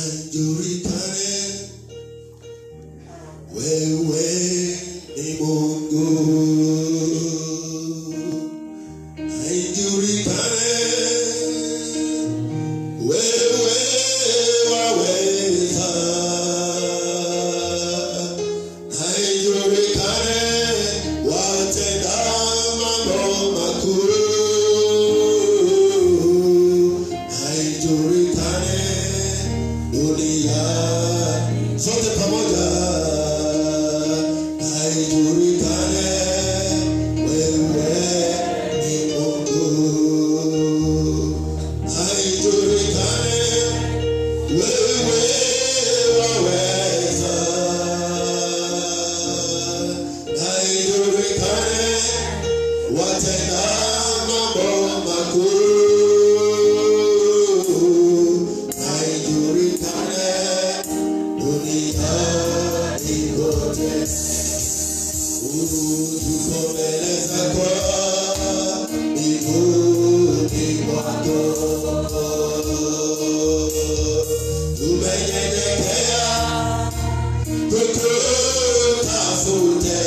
haijulikane wewe ni Mungu, haijulikane wewe waweza, haijulikane watenda mambo makuu, haijulikane dunia zote pamoja, haijulikane wewe ni Mungu, haijulikane wewe waweza, haijulikane watenda mambo makuu, haijulikane duniani kote. Tuko mbele zako mbinguni mwako, tumenyenyekea tukutafute,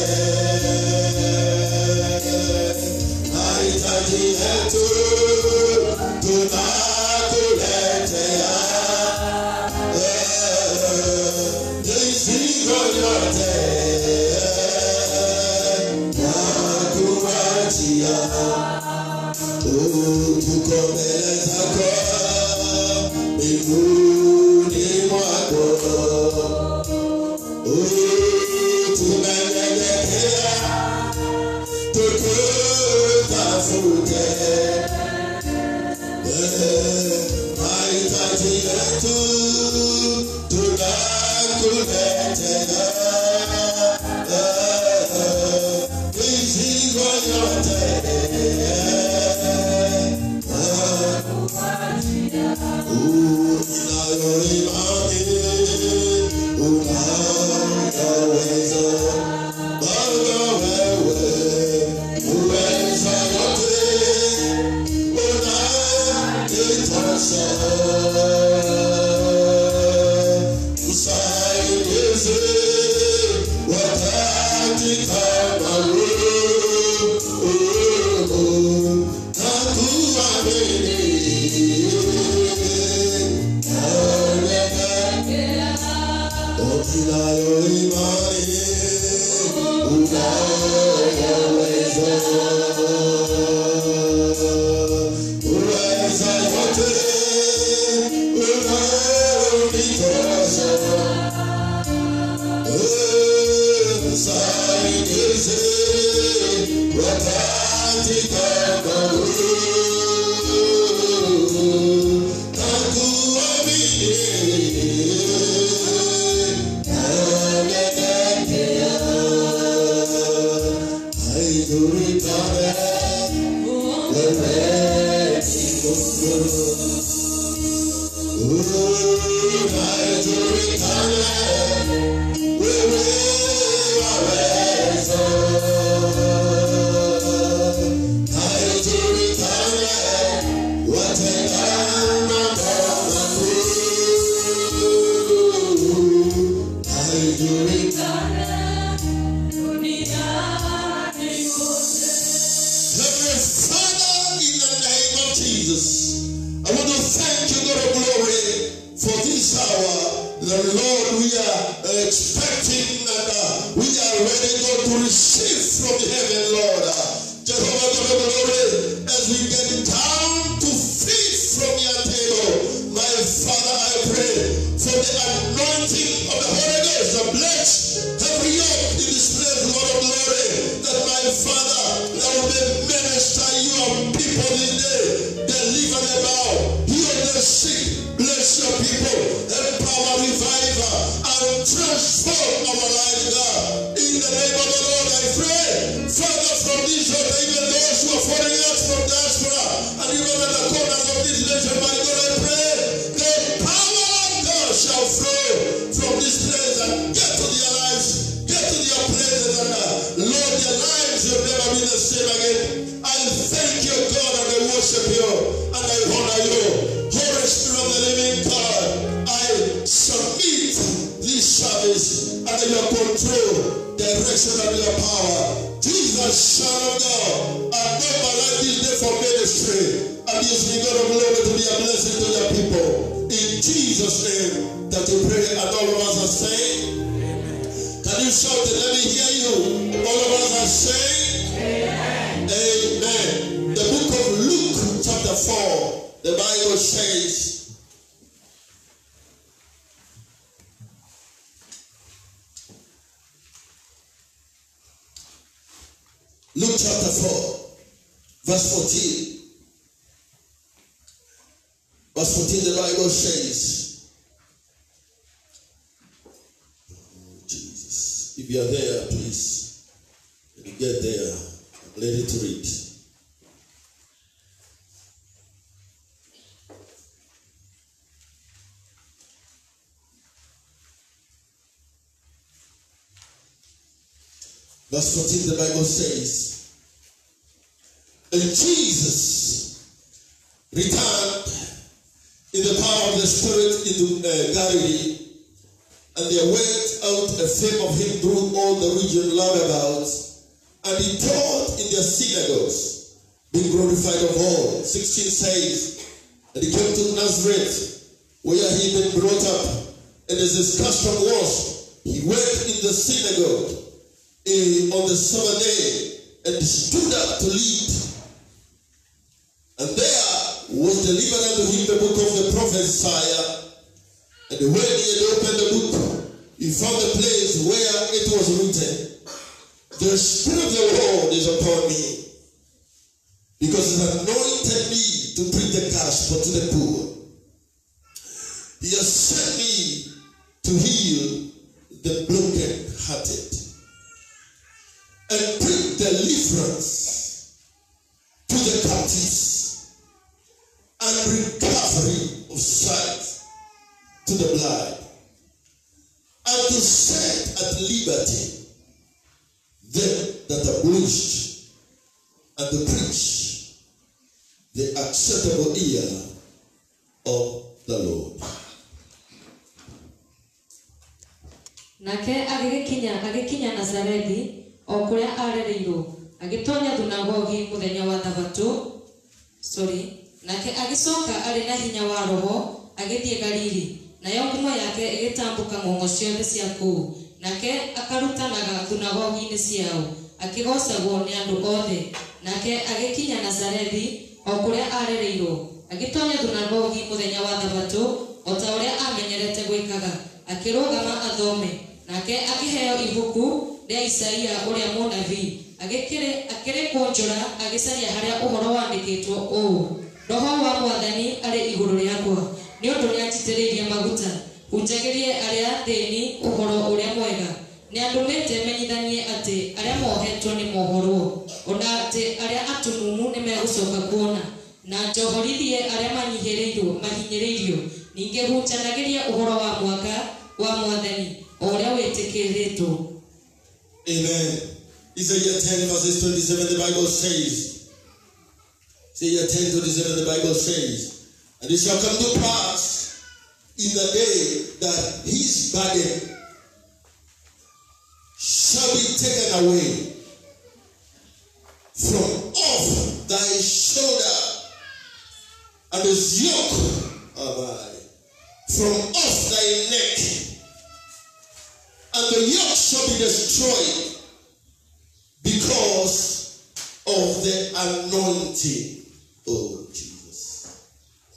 mahitaji yetu tunakuletea mizigo yote nakuachia, tuko mbele zako mbinguni mwako, tumenyenyekea tukutafute mahitaji yetu tunakuletea, mizigo yote unayo imani unayoweza Baba wewe uweza yote unanitosha msaidizi wakati kama huu nakuamini Unayo imani unayoweza uweza yote unayonitosha msaidizi wakati kama huu nakuamini nanyenyekea haijulikane wewe ni Mungu haijulikane wewe waweza haijulikane watenda mambo makuu haijulikane Heavenly Father, in the name of Jesus, I want to thank you, God of glory, for this hour. The Lord, we are expecting and uh, we are ready, God, to receive from heaven, Lord. Uh, Jehovah, God of glory, as we get down to feed from your table, my Father, I pray for the anointing of the Holy Ghost to bless every yoke in this place, Lord of glory, that my Father, that will be minister your people this day, deliver them out, heal the sick, bless your people, empower, revive, and transform our lives, God. In the name of the Lord, I pray, Father, from this altar, even those who are following us from diaspora, and even at the corners of this nation, my God, I pray, the power of God shall flow from this place and get to their lives, get to their places, and uh, Lord, their lives will never be the same again. I thank you, God, and I worship you, and I honor you. Holy Spirit of the living God, I under your control, direction, and your power. Jesus, Son of God, I gave my life this day for ministry. And use me, God of glory, to be a blessing to your people. In Jesus' name, that we pray, and all of us are saying, Can you shout it? Let me hear you. All of us are saying, Amen. The book of Luke, chapter 4, the Bible says, Luke chapter 4, verse 14. Verse 14, the Bible says, Oh, Jesus. If you are there, please, when you get there, I'm ready to read. Verse 14, the Bible says, And Jesus returned in the power of the Spirit into uh, Galilee, and there went out a fame of him through all the region round about, and he taught in their synagogues, being glorified of all. 16 says, And he came to Nazareth, where he had been brought up, and as his custom was, he went in the synagogue eh, on the Sabbath day and stood up to lead. And there was delivered unto him the book of the prophet Isaiah. And when he had opened the book, he found the place where it was written, The Spirit of the Lord is upon me, because he has anointed me to preach the gospel to the poor. He has sent me to heal the broken-hearted and bring deliverance to the captives and recovery of sight to the blind and to set at liberty them that are bruised and to preach the acceptable ear of the Lord. nake agĩgĩkinya agĩkinya nazarethi o kũrĩa arereirwo agĩtonya thunagogi mũthenya wa thabatũ sorry nake agĩcoka arĩ na hinya wa roho agĩthiĩ galili nayo ngumo yake ĩgĩtambũka ng'ong'o ciothe cia kũu nake akarutanaga thunagogi-inĩ ciao akĩgocagwo nĩ andũ othe nake agĩkinya nazarethi o kũrĩa arereirwo agĩtonya thunagogi mũthenya wa thabatũ o ta ũrĩa amenyerete gwĩkaga akĩrũgama athome nake akĩheo ibuku rĩa isaia ũrĩa mũnabii agĩkĩrĩ- akĩrĩkwo njora agĩcaria harĩa ũhoro wandĩkĩtwo ũũ roho wa mwathani arĩ igũrũ rĩakwa nĩ ũndũ nĩanjitĩrĩirie maguta hunjagĩrie arĩa thĩni ũhoro ũrĩa mwega nĩ andũmĩte menyithanie atĩ arĩa mohetwo nĩ mohorwo ona atĩ arĩa atumumu nĩ megũcoka kuona na njohorithie arĩa manyihĩrĩirwo mahinyĩrĩirio ningĩ hunjanagĩrie ũhoro wa mwaka wa mwathani o ũrĩa wĩtĩkĩrĩtwo Amen. Isaiah 10 verses 27, the Bible says, Isaiah 10 27, the Bible says, And it shall come to pass in the day that his burden shall be taken away from off thy shoulder, and his yoke oh my, from off thy neck, and the yoke shall be destroyed because of the anointing. Oh, Jesus.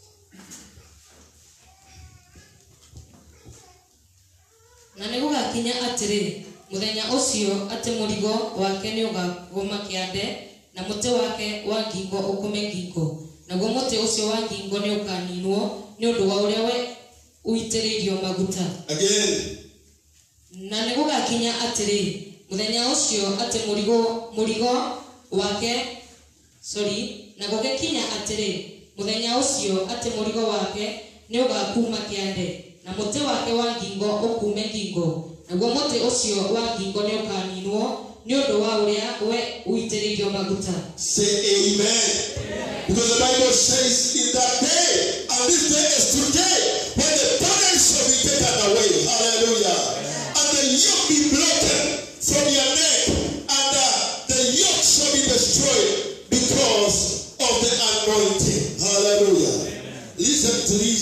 na nĩ gũgakinya atĩrĩ mũthenya ũcio atĩ mũrigo wake nĩ ũgagũma kĩande na mũtĩ wake wa ngingo ũkũme ngingo naguo mũtĩ ũcio wa ngingo nĩ ũkaninwo nĩ ũndũ wa ũrĩa we ũitĩrĩirio maguta Again, na nĩ gũgakinya atĩrĩ mũthenya ũcio atĩ mũrigo mũrigo wake sorry na gũgĩkinya atĩrĩ mũthenya ũcio atĩ mũrigo wake nĩ ũgakuma kĩande na mũtĩ wake wa ngingo ũkume ngingo naguo mũtĩ ũcio wa ngingo nĩ ũkaninwo nĩ ũndũ wa ũrĩa we ũitĩrĩirio maguta say amen. Because the Bible says, in that day, and this day is today, when the burden shall be taken away. Hallelujah. And the yoke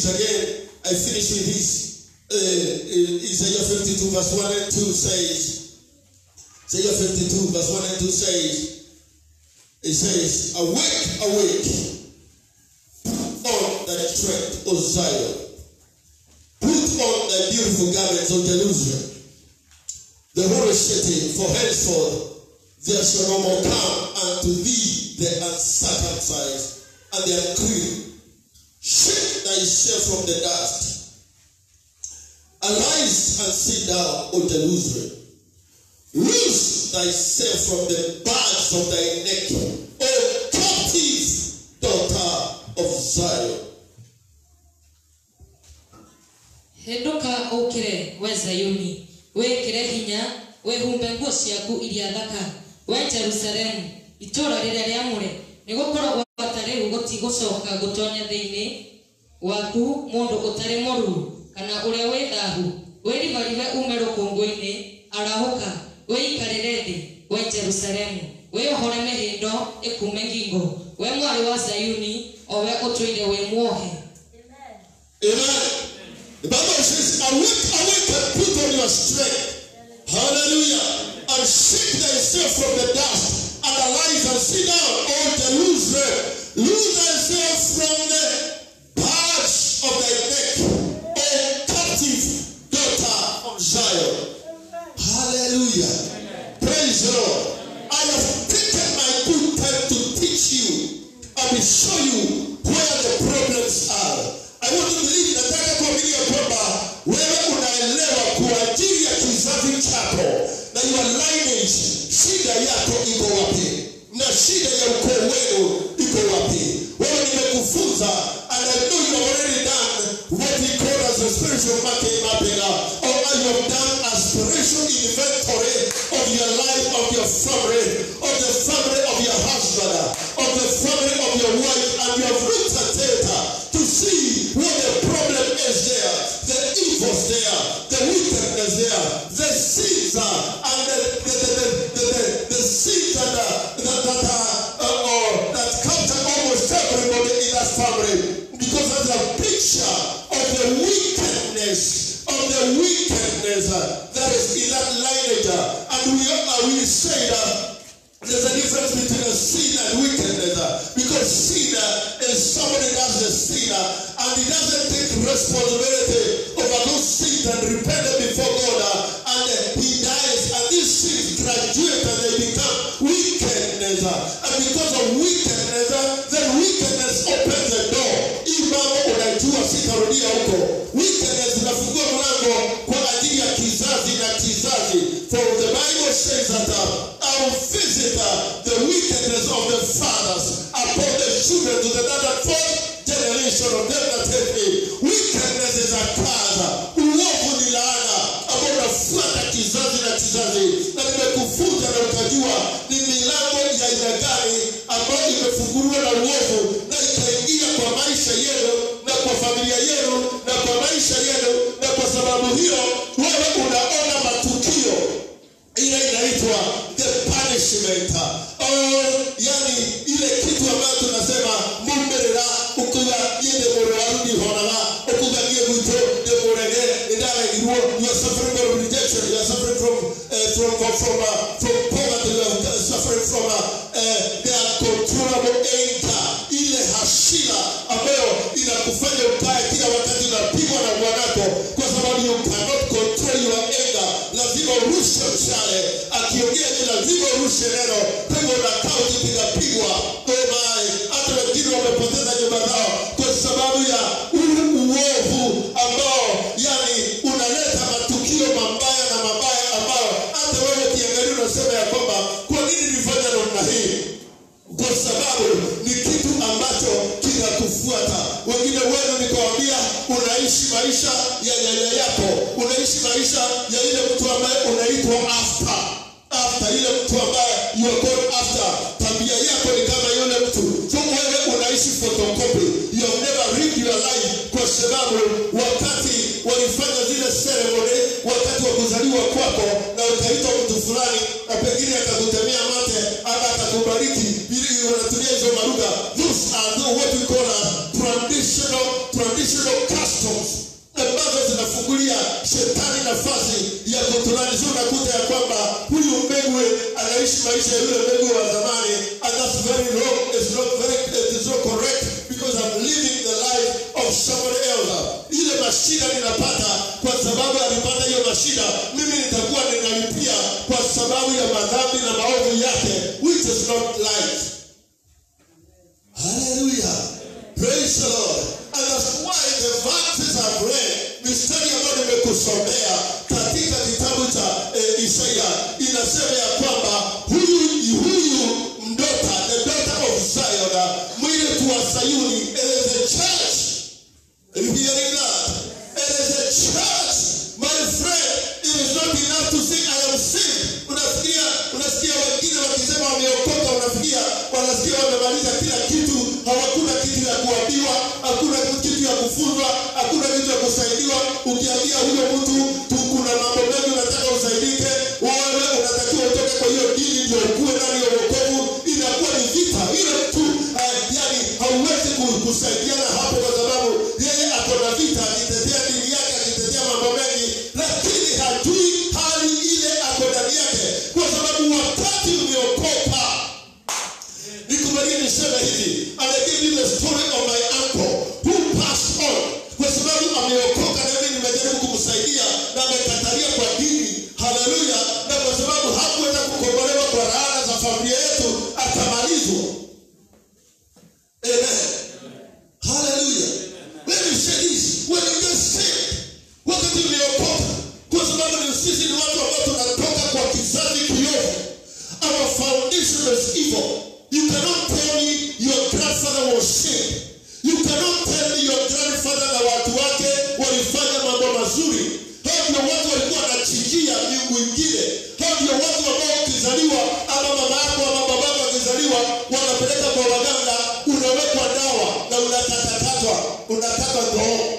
this again. I finish with this. Uh, uh, Isaiah 52 verse 1 and 2 says, Isaiah 52 verse 1 and 2 says, it says, Awake, awake, put on thy strength, O Zion. Put on thy beautiful garments, O Jerusalem. The holy city, for henceforth there shall no more come unto thee the uncircumcised and the unclean. Shake thyself from the dust. Arise and sit down, O Jerusalem. Loose thyself from the bands of thy neck, O captive daughter of Zion. henduka ukire we zayuni wikire hinya wihumbe nguo ciaku iria thaka we jerusalemu itũũra rĩrĩa rĩamũre nĩgũkorwo gwata rĩu gũtigũcoka gũtonya thĩinĩ waku mũndũ ũtarĩ mũruu kana ũrĩa wĩ thaahu wĩribaribe ume rũkũngũ-inĩ arahũka wĩikarĩre thĩ we jerusalemu wĩohore mĩhĩndo ĩkume ngingo we mwarĩ wa zayuni o we ũtũire wĩ muohe Amen. The Bible says, Awake, awake, and put on your strength. Hallelujah. And shake thyself from the dust, and arise and sit down, O Jerusalem. Lose thyself from the parts of thy neck, O captive daughter of Zion. Hallelujah. Praise the Lord. I have taken my good time to teach you and to show you where the problems are. I want to believe nataka kuamini ya kwamba wewe unaelewa kwa ajili ya kizazi chako na your lineage, shida yako iko wapi na shida ya ukoo wenu iko wapi. Wewe nimekufunza and I know you have already done what we call as a spiritual market mapping uh, or you have done a spiritual inventory of your life, of your family, of the family of your husband, uh, of the family of your wife, and you have looked at it uh, to see what the problem is there, the evils there, the wickedness there, the sins uh, and the, the, the, the, the, the, the sins that, uh, that, that, uh, uh, or that capture almost everybody in that family because that's a picture of the wickedness of the wickedness uh, that is in that lineage. uh, and we, uh, we say that there's a difference between a sin and wickedness uh, because sin uh, is somebody does the sin uh, and he doesn't take responsibility over those sins and repent them before God uh, and uh, he dies and these sins graduate and they become wickedness uh, and because of wickedness uh, then wickedness opens the door hii mambo unajua sitarudia huko wickedness inafungua mlango kwa ajili ya kizazi na kizazi for the bible says that uh, I will visit uh, the wickedness of the fathers upon the children to the third and fourth generation of them that hate me. Wickedness is a curse. Uovu ni laana ambao unafuata kizazi na kizazi, na nimekufunza na ukajua ni milango ya aina gani ambayo imefunguliwa na uovu na ikaingia kwa maisha yenu na kwa familia yenu na kwa maisha yenu, na kwa sababu hiyo wewe unaona matukio ile inaitwa the punishment oh, yani ile kitu ambayo tunasema mumberera ukuga yende murwaru ni honara ukuga nie gwito ni murege ndaregirwo you are suffering from rejection you are suffering from uh, from from from, uh, from poverty you are suffering from uh, uh, the uncontrollable anger ile hasira ambayo inakufanya ukae kila wakati unapigwa na bwanako kwa sababu you cannot control your anger lazima urushe mshale akiongea ni lazima urushe neno kwa hivyo unakaa ukipigapigwa omae hata wengine wamepoteza nyumba zao kwa sababu ya huu uovu ambao yani unaleta matukio mabaya na mabaya ambayo hata wewe ukiangalia unasema ya kwamba kwa nini nilifanya namna hii kwa sababu ni kitu ambacho kinakufuata. Wengine wenu nikawambia, unaishi maisha ya nyanya yako, unaishi maisha ya ile mtu ambaye unaitwa after after, ile mtu ambaye you are going after. Tabia yako ni kama yule mtu, so wewe unaishi photocopy, you have never lived your life, kwa sababu wakati walifanya zile ceremony, wakati wa kuzaliwa kwako, na ukaitwa mtu fulani, na pengine akakutemea mate ama akakubariki, ili unatumia hizo maruga. Those are the what we call a traditional traditional nafasi ya kutunanisi unakuta ya kwamba huyu mbegu anaishi maisha ya yule mbegu wa zamani and that's very wrong it's not very it is not correct because I'm living the life of somebody else ile mashida ninapata kwa sababu alipata hiyo mashida mimi nitakuwa ninalipia kwa sababu ya madhambi na maovu yake which is not life Hallelujah. Praise the Lord. And that's why the verses I've read, mistari ambayo nimekusomea katika kitabu cha eh, Isaya inasema ya kwamba huyu huyu mdota, the daughter of Zion, mwili tu wa Sayuni, it is a church. Are you hearing that? It is a church. My friend, it is not enough to say I am saved. Unasikia, unasikia wengine wakisema wameokoka, unafikia wanasikia wamemaliza kila kitu, hawakuna kitu ya kuambiwa, hakuna kitu ya kufunzwa, hakuna kitu ya kusaidiwa. Ukiambia huyo mtu tu kuna mambo mengi unataka usaidike, wewe unatakiwa utoke kwa hiyo dini ndio ukuwe ndani ya wokovu, inakuwa ni vita ile tu. Uh, yani hauwezi ku- kusaidiana hapo kwa sababu yeye ako na vita, akitetea dini yake, akitetea mambo mengi, lakini hajui hali ile ako ndani yake, kwa sababu wakati umeokoka nikubalie niseme hivi and I give you the story of my uncle who passed on kwa sababu ameokoka na mimi nimejaribu kumsaidia na amekatalia kwa dini haleluya na kwa sababu hakuweza kukombolewa kwa raha za familia yetu atamalizwa amen haleluya when you say this when you get saved wakati umeokoka kwa sababu ni sisi ni watu ambao tunatoka kwa kizazi kiovu our foundation is evil. You cannot tell me your grandfather was saved. You cannot tell me your grandfather na watu wake walifanya mambo mazuri. Hao ndio watu walikuwa wanachinjia miungu ingine. Hao ndio watu ambao ukizaliwa ama mama yako ama baba yako akizaliwa wanapeleka kwa waganga, unawekwa dawa na unakatakatwa, unakatwa ndoo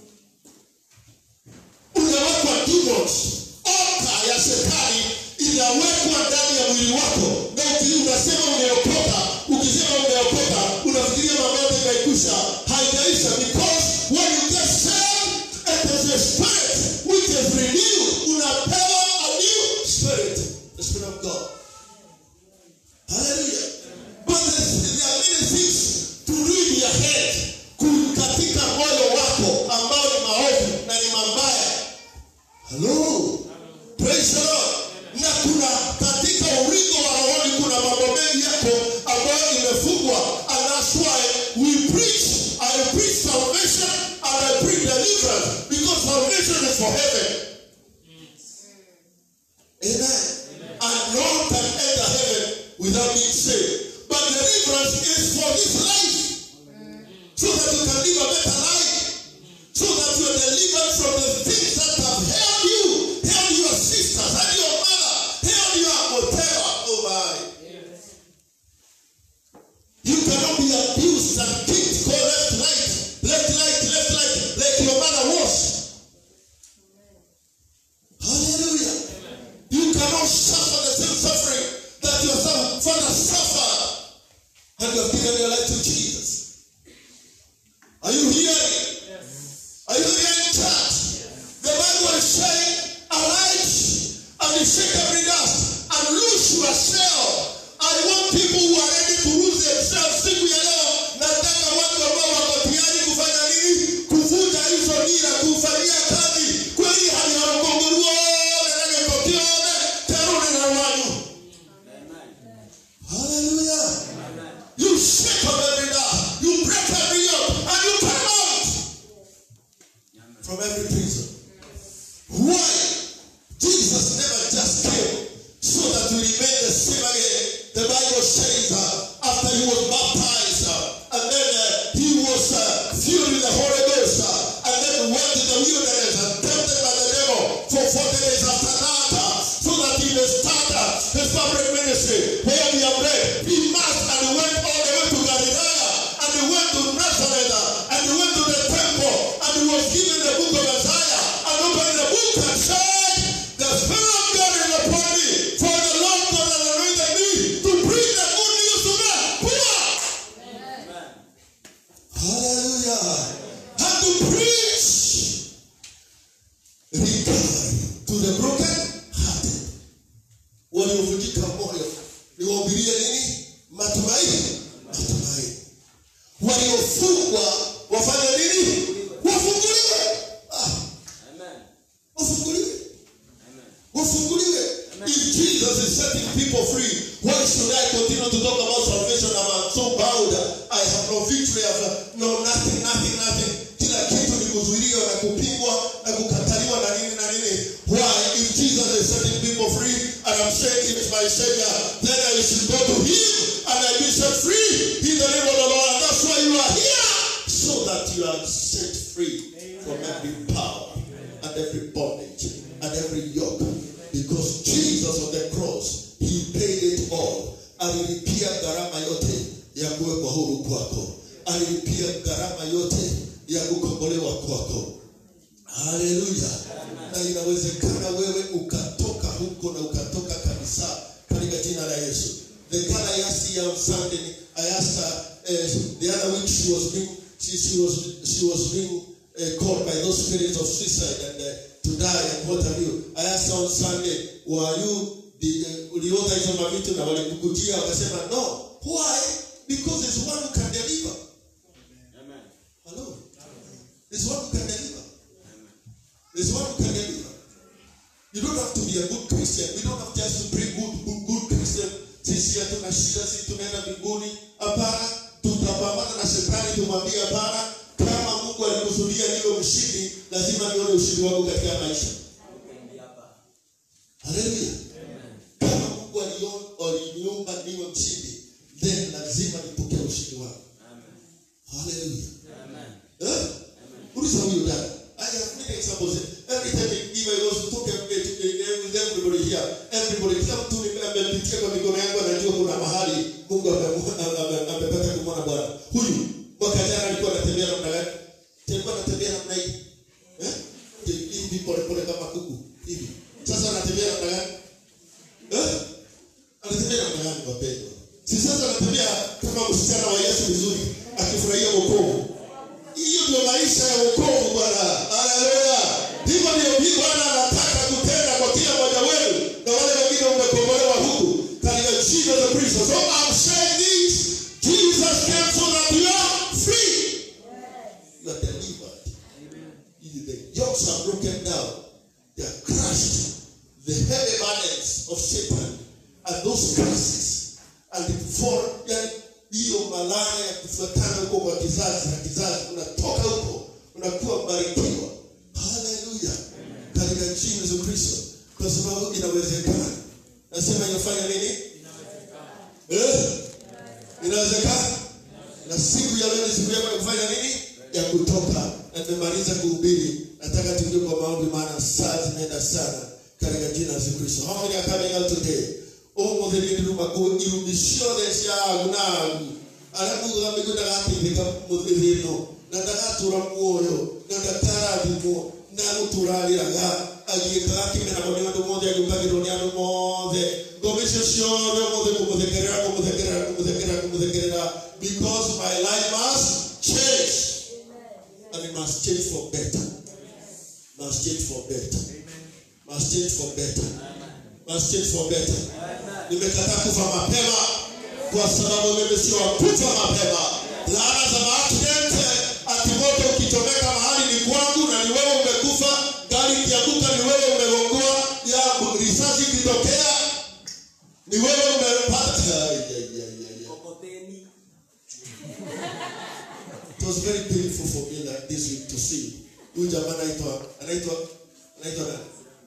unawekwa demons oka ya shetani inawekwa ndani ya mwili wako na uki- unasema umeokoka ukisema umeokoka unafikiria mambo yote imekwisha haijaisha because when you get saved it is a spirit which is renewed unapewa a new spirit the spirit of god hallelujah but there's- there are many things to do in your head ku- katika moyo wako ambao ni maovu na ni mabaya Hello. Praise the Lord. Na kuna katika urigo wa rohoni kuna mambo mengi yako ambayo imefungwa. And that's why we preach. I preach salvation and I preach deliverance because salvation is for heaven. Amen. And no one can enter heaven without being saved. But deliverance is for this life. So that you can live a better life so that you are delivered from the things that have held you, held your sisters, held your mother, held your whatever. Oh my. You cannot be abused and kicked, go left, right, left, right, left, right, like your mother was. Hallelujah. You cannot suffer the same suffering that your son- father suffered. And you have given your life to Jesus. Are you hearing? Are you hearing church? The Bible is saying, arise and shake every dust and lose yourself. I want people who are ready to lose themselves. Siku ya leo nataka watu ambao wako tayari kufanya nini? Kuvunja hizo nira, kufanyia kazi kweli hali ya mgongo nene kotione terune na wanyu. Hallelujah. You shake up every dust, you break every yoke, and you come out from every prison. Why? Jesus never just came so that we remain the same again. The Bible says uh, after he was baptized uh, and then uh, he was uh, filled with the Holy Ghost uh, and then went to the wilderness and tempted by the devil for 40 days after that uh, so that he may start uh, his public ministry where we have read. He must and he went all the way to Galilee and he went to Nazareth uh, and he went to the temple and he was given the book of Isaiah and opened the book and said, setting people free. Why should I continue to talk about salvation? I'm uh, so bowed. I have no victory. I have no nothing, nothing, nothing. Kila kitu ni kuzuiliwa na kupingwa na kukataliwa na nini na nini. Why? If Jesus is setting people free and I'm saying he is my savior, then I should go to him and I be set free in the name of the Lord. And that's why you are here. So that you are set free from every power and every bondage and every yoke. Because Jesus on the cross, he paid it all. Alilipia gharama yote ya kuwekwa huru kwako. Alilipia gharama yote ya kukombolewa kwako. Haleluya. Na inawezekana wewe ukatoka huko na ukatoka kabisa katika jina la Yesu. The girl I asked here on Sunday, I asked her uh, the other week she was being she, she was she was being uh, called by those spirits of suicide and uh, to die and what have you. I asked her on Sunday, were you the uh, uliota hizo mavitu na walikukujia wakasema no. Why? Because there's one who can deliver. Hello. There's one who can deliver. There's one who can deliver. You don't have to be a good Christian. We don't have just to bring good, good, good Christian. Sisi hatuna shida, sisi tunaenda mbinguni. Hapana, tutapambana na shetani, tumwambie hapana. Kama Mungu alikusudia niwe mshindi, lazima nione ushindi wangu katika maisha. Haleluya. Kama Mungu alio- aliniumba niwe mshindi, then lazima nipokee ushindi wangu. Haleluya. Eh? Uliza huyo dada. I have many examples. Every time if I was to talk eh, to, eh, with everybody here, everybody kila mtu ni- amepitia kwa mikono yangu anajua kuna mahali Mungu amemu- ame- amepata kumwona Bwana. Huyu mwaka jana alikuwa anatembea namna gani? Alikuwa anatembea namna hii. Eh? Hivi pole pole kama kuku. Hivi. Sasa anatembea namna gani? Eh? Anatembea namna gani wapendwa? Si sasa anatembea kama msichana wa Yesu vizuri akifurahia wokovu. Hiyo ndio maisha ya wokovu Bwana. Haleluya. Hivyo ndio hii Bwana anataka kutenda kwa kila mmoja wenu na wale wengine umekombolewa huku katika jina la Kristo. So I'm saying this, Jesus came so that you are free. You are delivered. The yokes are broken down. They are crushed. The heavy burdens of Satan and those curses and for yani hiyo malaya ya kufuatana huko kwa kizazi na kizazi unatoka huko unakuwa mbarikiwa haleluya katika jina la Yesu Kristo kwa sababu inawezekana nasema inafanya nini eh inawezekana na siku ya leo ni siku yako ya kufanya nini ya kutoka na nimemaliza kuhubiri nataka tuingie kwa maombi maana saa zinaenda sana katika jina la Yesu Kristo how many are coming out today umuthiriri rumaku irumishio ciagu nagu aria mugaga mĩguĩ ndagateithĩka mũthithĩ ĩno na ndagatura muoyo na ndakarathimwo na gũtũrarĩraga agĩĩkaga kĩmenagwo nĩ andũ mothe agĩũkagĩrwo nĩ andũ mothe ngoma icio ciothe mũthĩ kũmũthekerera kũmũthekerera kũmũthekerera kũmũthekerera because my life must change and it must change for better must change for better must change for better must change for better nimekataa kufa mapema kwa sababu mimi sio wa kufa mapema laana za maaksidenti ati moto ukichomeka mahali ni kwangu na ni wewe umekufa gari ikianguka ni wewe umegongoa ya risasi ikitokea ni wewe umepata Ai, ai, ai, ai, ai. Kokoteni. It was very painful for me like this week to see. Huyu jamaa anaitwa anaitwa anaitwa nani?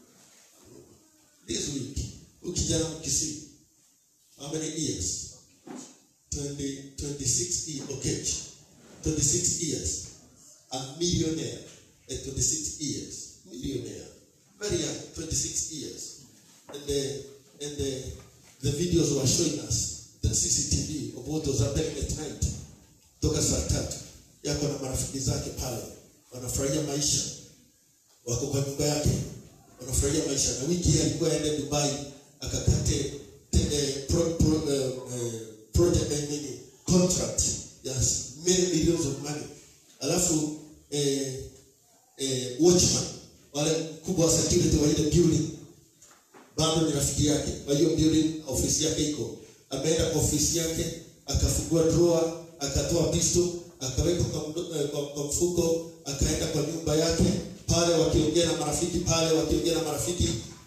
This week. Huyu kijana mkisi. How many years? 20, 26 years. Okay. 26 years. A millionaire at 26 years. Millionaire. Very young, 26 years. And the and the the videos were showing us the CCTV of what was happening at night toka saa tatu yako na marafiki zake pale wanafurahia maisha wako kwa nyumba yake wanafurahia maisha na wiki hii alikuwa aende dubai akakate te- eh, pro, pro, eh, eh, project eh, nini contract ya many millions of money alafu eh, eh, watchman wale mkubwa wa security wa ile building bado ni rafiki yake kwa hiyo building ofisi yake iko ameenda kwa ofisi yake akafungua drawer akatoa pisto akaweka kwa, mdo- eh, kwa, kwa mfuko akaenda kwa nyumba yake pale wakiongea na marafiki pale wakiongea na marafiki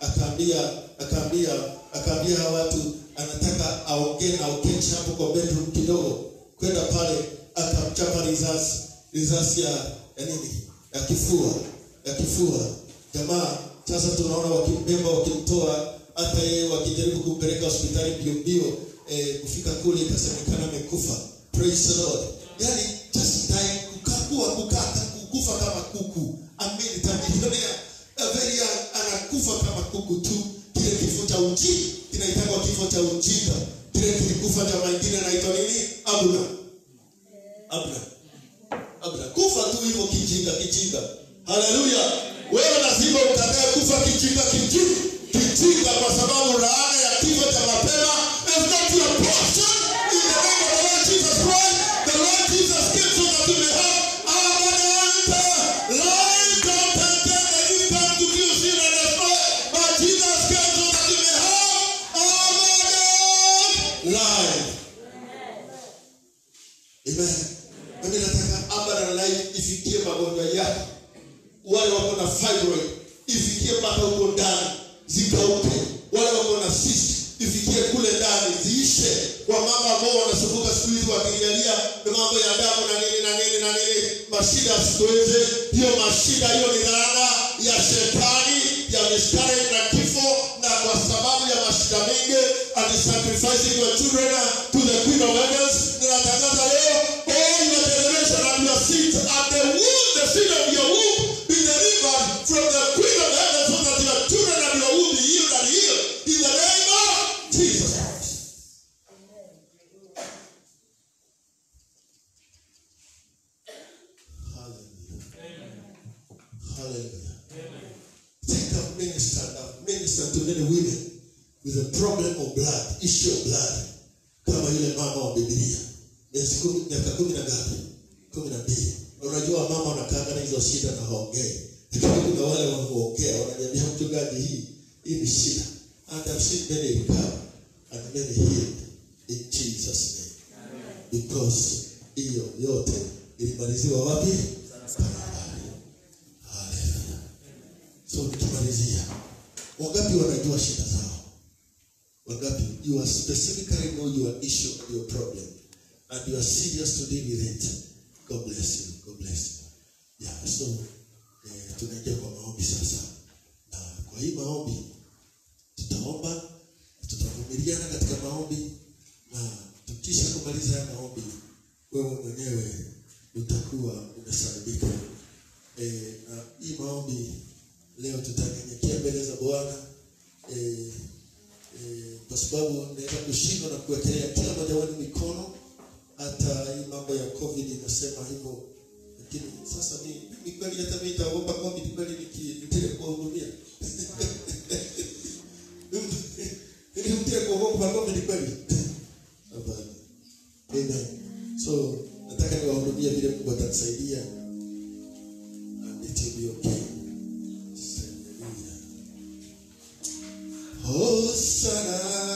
akaambia akaambia akaambia hawa watu anataka aongee na uketi hapo kwa bedroom kidogo kwenda pale akamchapa risasi risasi ya ya nini ya kifua ya kifua jamaa sasa tunaona wakimbeba wakimtoa hata yeye wakijaribu kumpeleka hospitali mbio mbio eh, kufika kule ikasemekana amekufa praise the lord yani just die kukakua kukata kukufa kama kuku amini tamilionea a very young anakufa kama kuku tu kile kifo cha ujinga kinaitangwa kifo cha ujinga kile kilikufa chama ingine anaitwa nini abuna abuna abuna kufa tu hivyo kijinga kijinga haleluya wewe lazima utakaye kufa kijinga kijinga kijinga kwa sababu laana ya kifo cha mapema is not your portion in the name of the Lord Jesus Christ the Lord Jesus came so that you may have abundant life don't pretend that you come to kill sin and destroy but Jesus came so that you may have abundant life Amen. Mimi nataka abundant life ifikie magonjwa yako. Wale wako na fibroid ifikie mpaka huko ndani zikauke. Wale wako na cyst ifikie kule ndani ziishe. Kwa mama ambao wanasumbuka siku hizi wakilialia na mambo ya damu na nini na nini na nini, mashida sikuweze. Hiyo mashida hiyo ni laana ya shetani ya miscarriage na kifo, na kwa sababu ya mashida mengi and sacrificing your children to the queen of heavens, ninatangaza leo all your generation and your seed and the womb, the seed of your womb be delivered from the queen of heaven so that your children and your womb be healed and healed in the name of Jesus Christ. Hallelujah. Hallelujah. Think of minister, I've ministered to many women with a problem of blood, issue of blood, kama yule mama wa Biblia, miezi kumi, miaka kumi na ngapi? Kumi na mbili. Na Unajua mama wanakaa na hizo shida na haongei, lakini kuna wale wanaoongea wananiambia, mchungaji, hii hii ni shida. And I've seen many recover and many healed in Jesus name because hiyo yote ilimaliziwa wapi? Kalvari. Hallelujah. So nikimalizia, wangapi wanajua shida zao? Wangapi you are specifically know your issue and your problem and you are serious to deal with it. God bless you. God bless you. Yeah, so eh, tunaingia kwa maombi sasa, na kwa hii maombi tutaomba, tutavumiliana katika maombi, na tukisha kumaliza haya maombi, wewe mwenyewe utakuwa umesalimika. E, na hii maombi leo tutanyenyekea mbele za Bwana e, e, kwa sababu naweza kushindwa na kuwekelea kila mmoja wenu mikono. Hata hii mambo ya covid inasema hivyo, lakini sasa ni mimi kweli, hata mimi nitaogopa covid kweli, niki- nitile kuwahudumia ili mtile kuogopa covid kweli? Hapana. Amen. So nataka niwahudumie vile Mungu atanisaidia and it will be okay. Hallelujah. Hosanna,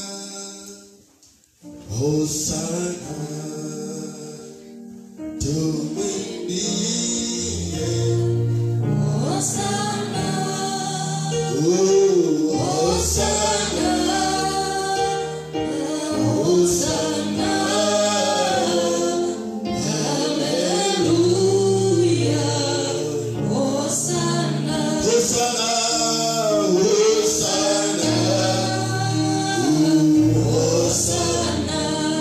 Hosanna, tumwimbie. Oh, Hosanna, Hosanna, Hosanna, Hosanna,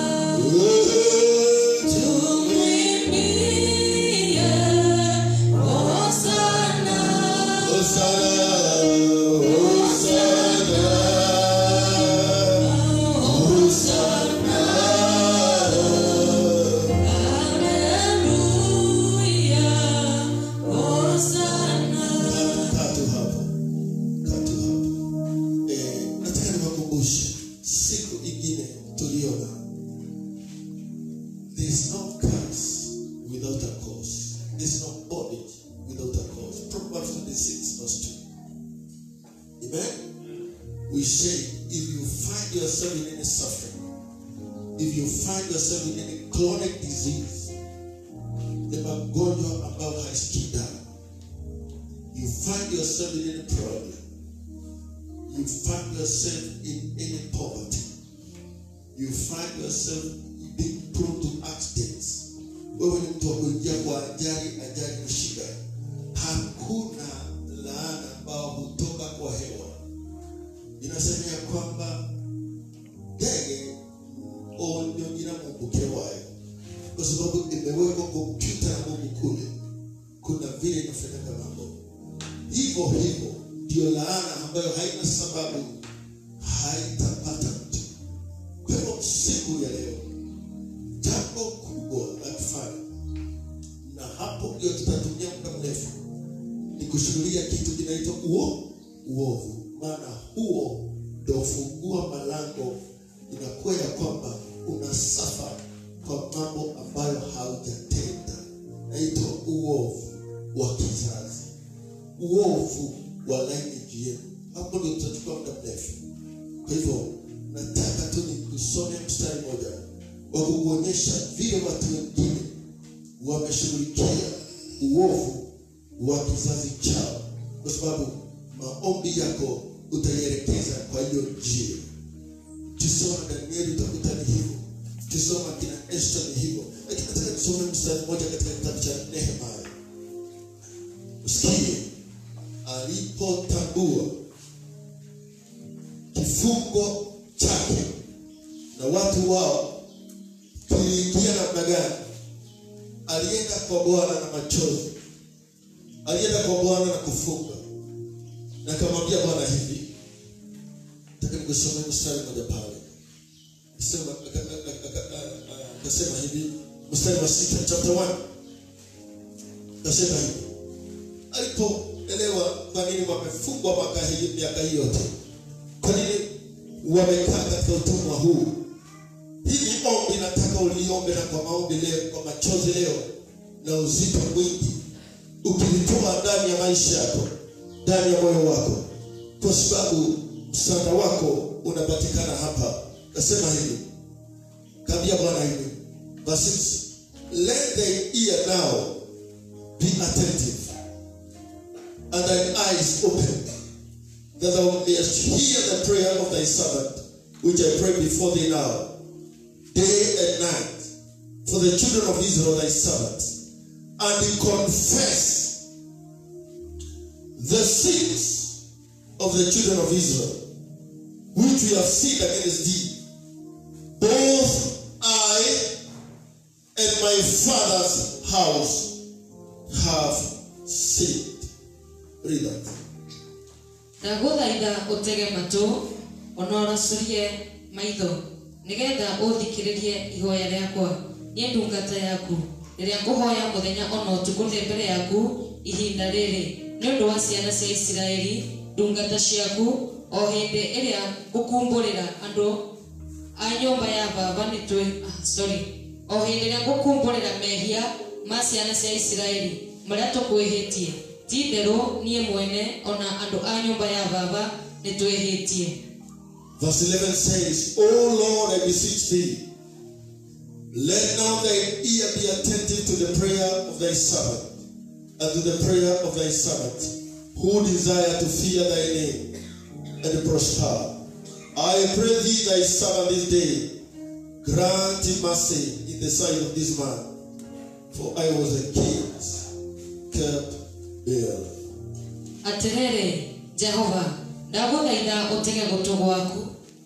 Kaa tu hapa. Kaa tu hapa. Eh, nataka niwakumbushe siku ingine tuliona there is no curse without a cause. There is no bondage without a cause. Proverbs 26 verse 2. Amen? We say if you find yourself in any suffering, if you find yourself in any chronic disease, the magonjwa ambayo haisikii dawa you find yourself in any problem, you find yourself in any poverty, you find yourself being prone to accidents, wewe ni mtu wa kuingia kwa ajali, ajali kushika, hakuna laana ambao hutoka kwa hewa. Inasema ya kwamba ndege onyonyira mu mke wayo, kwa sababu imewekwa kompyuta ya Mungu kule, kuna vile inafanyika mambo hivyo hivyo. Ndio laana ambayo haina sababu haitapata mtu. Kwa hivyo siku ya leo, jambo kubwa la kufanya, na hapo ndio tutatumia muda mrefu, ni kushughulia kitu kinaitwa uo uovu, maana huo ndio fungua malango, inakuwa ya kwamba unasafa kwa mambo ambayo haujatenda, naitwa uovu wa kizazi, uovu wa lineage yenu. Hapo ndio tutachukua muda mrefu. Kwa hivyo nataka tu nikusome mstari moja wa kukuonyesha vile watu wengine wameshughulikia uovu wa kizazi chao, kwa sababu maombi yako utaielekeza kwa hiyo njia. Ukisoma Danieli utakuta ni hivyo, ukisoma kina Esta ni hivyo, lakini nataka nisome mstari mmoja katika kitabu cha Nehemia. Usikie alipotambua kifungo chake na watu wao kiliingia namna gani, alienda kwa Bwana na machozi, alienda kwa Bwana na kufunga, na akamwambia Bwana hivi, nataka nikusomee mstari mmoja pale, akasema aka- aka- aka- aka- akasema hivi, mstari wa sita chapter 1 akasema hivi alipoelewa kwa nini wamefungwa mwaka hii miaka hii yote, kwa nini wamekaa katika utumwa huu. Hili ombi nataka uliombe, na kwa maombi leo, kwa machozi leo na uzito mwingi, ukilitoa ndani ya maisha yako, ndani ya moyo wako, kwa sababu msaada wako unapatikana hapa. Nasema hivi, kaambia Bwana hivi, verse 6, let the ear now be attentive and thine eyes open, that thou mayest hear the prayer of thy servant, which I pray before thee now, day and night, for the children of Israel thy servants, and confess the sins of the children of Israel, which we have sinned against thee, both I and my father's house have sinned. Read that. ndagũthaitha ũtege matũ ona ũracũrie maitho nĩgetha ũthikĩrĩrie ihoya rĩakwa niĩ ndungata yaku rĩrĩa ngũhoya mũthenya ona ũtukũ ndĩ mbere yaku ihinda rĩrĩ nĩ ũndũ wa ciana cia isiraeli ndungata ciaku o hĩndĩ ĩrĩa ngũkumbũrĩra andũ a nyũmba ya baba nĩ twĩ ah, sorry o hĩndĩ ĩrĩa ngũkumbũrĩra mehia ma ciana cia isiraeli marĩa tũkwĩhĩtie ti itherũ niĩ mwene ona andũ a nyũmba ya baba nĩ twĩhĩtie Verse 11 says, O Lord, I beseech thee, let now thine ear be attentive to the prayer of thy servant, and to the prayer of thy servant, who desire to fear thy name and prosper. I pray thee, thy servant this day, grant him mercy in the sight of this man, for I was a king's cupbearer. atĩrĩrĩ jehova ndagũthaitha ũtege gũtũ gwaku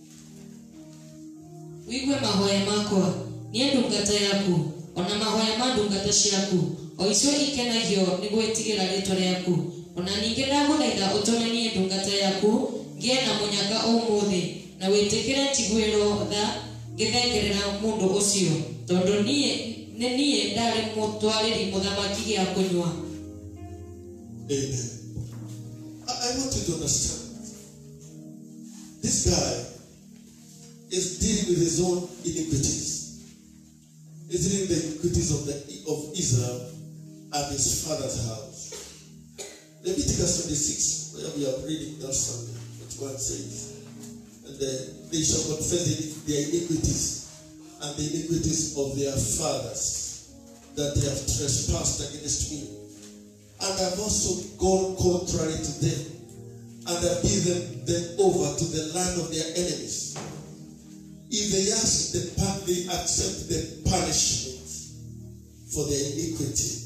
wigue mahoya makwa niĩ ndungata yaku ona mahoya ma ndungata ciaku o icio ikenagio nĩ gwĩtigĩra rĩtwa rĩaku ona ningĩ ndagũthaitha ũtũme niĩ ndungata yaku ngĩe na mũnyaka ũmũthĩ na wĩtĩkĩre njiguĩrwo tha ngĩthengerera mũndũ ũcio tondũ niĩ nĩ niĩ ndarĩ mũtwarĩri mũthamaki gĩa kũnyua Amen. I, I want you to understand. This guy is dealing with his own iniquities. He's dealing with the iniquities of the of Israel and his father's house. Leviticus 26, where we are reading that Sunday, what God says. And then they shall confess the- their iniquities and the iniquities of their fathers that they have trespassed against me and have also gone contrary to them and have given them over to the land of their enemies. If they ask the pa- they accept the punishment for their iniquity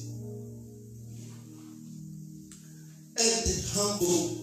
and humble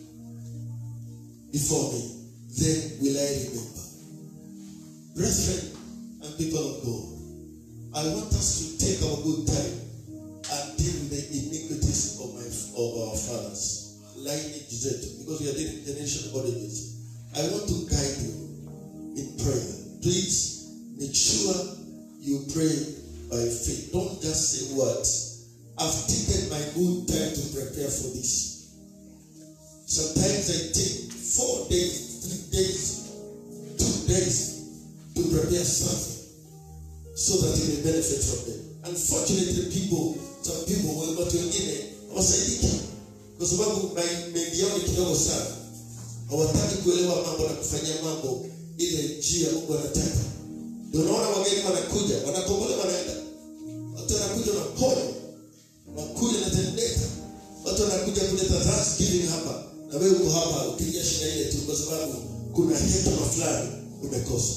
before me, then will I remember. Brethren and people of God, I want us to take our good time and deal with the iniquities of my of our fathers, lineage zetu, because we are dealing with generation origins. I want to guide you in prayer. Please make sure you pray by faith. Don't just say words. I've taken my good time to prepare for this. Sometimes I take four days, three days, two days to prepare something so that you may benefit from them. Unfortunately, people, some people, watu wengine hawasaidiki kwa sababu mengi yao ni kidogo sana. Hawataki kuelewa mambo na kufanyia mambo ile njia Mungu anataka. Ndio unaona wageni wanakuja, wanakombolewa, wanaenda. Watu wanakuja na pole, wanakuja na tendeka. Watu wanakuja kuleta thanksgiving hapa, na wewe uko hapa ukilia shida ile tu, kwa sababu kuna hekima fulani umekosa.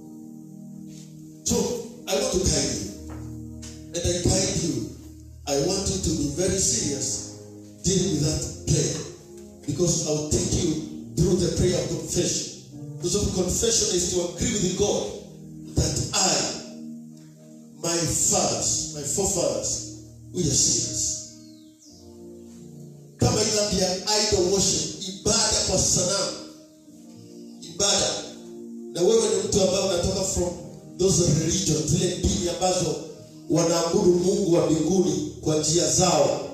So I want to guide you. And I guide you. I want you to be very serious dealing with that prayer. Because I'll take you through the prayer of confession. Because of confession is to agree with God that I, my fathers, my forefathers, we are sinners. Kama ila ya idol worship, ibada kwa sanamu, ibada. Na wewe ni mtu ambaye unatoka from those religions, zile dini ambazo wanaabudu Mungu wa mbinguni kwa njia zao.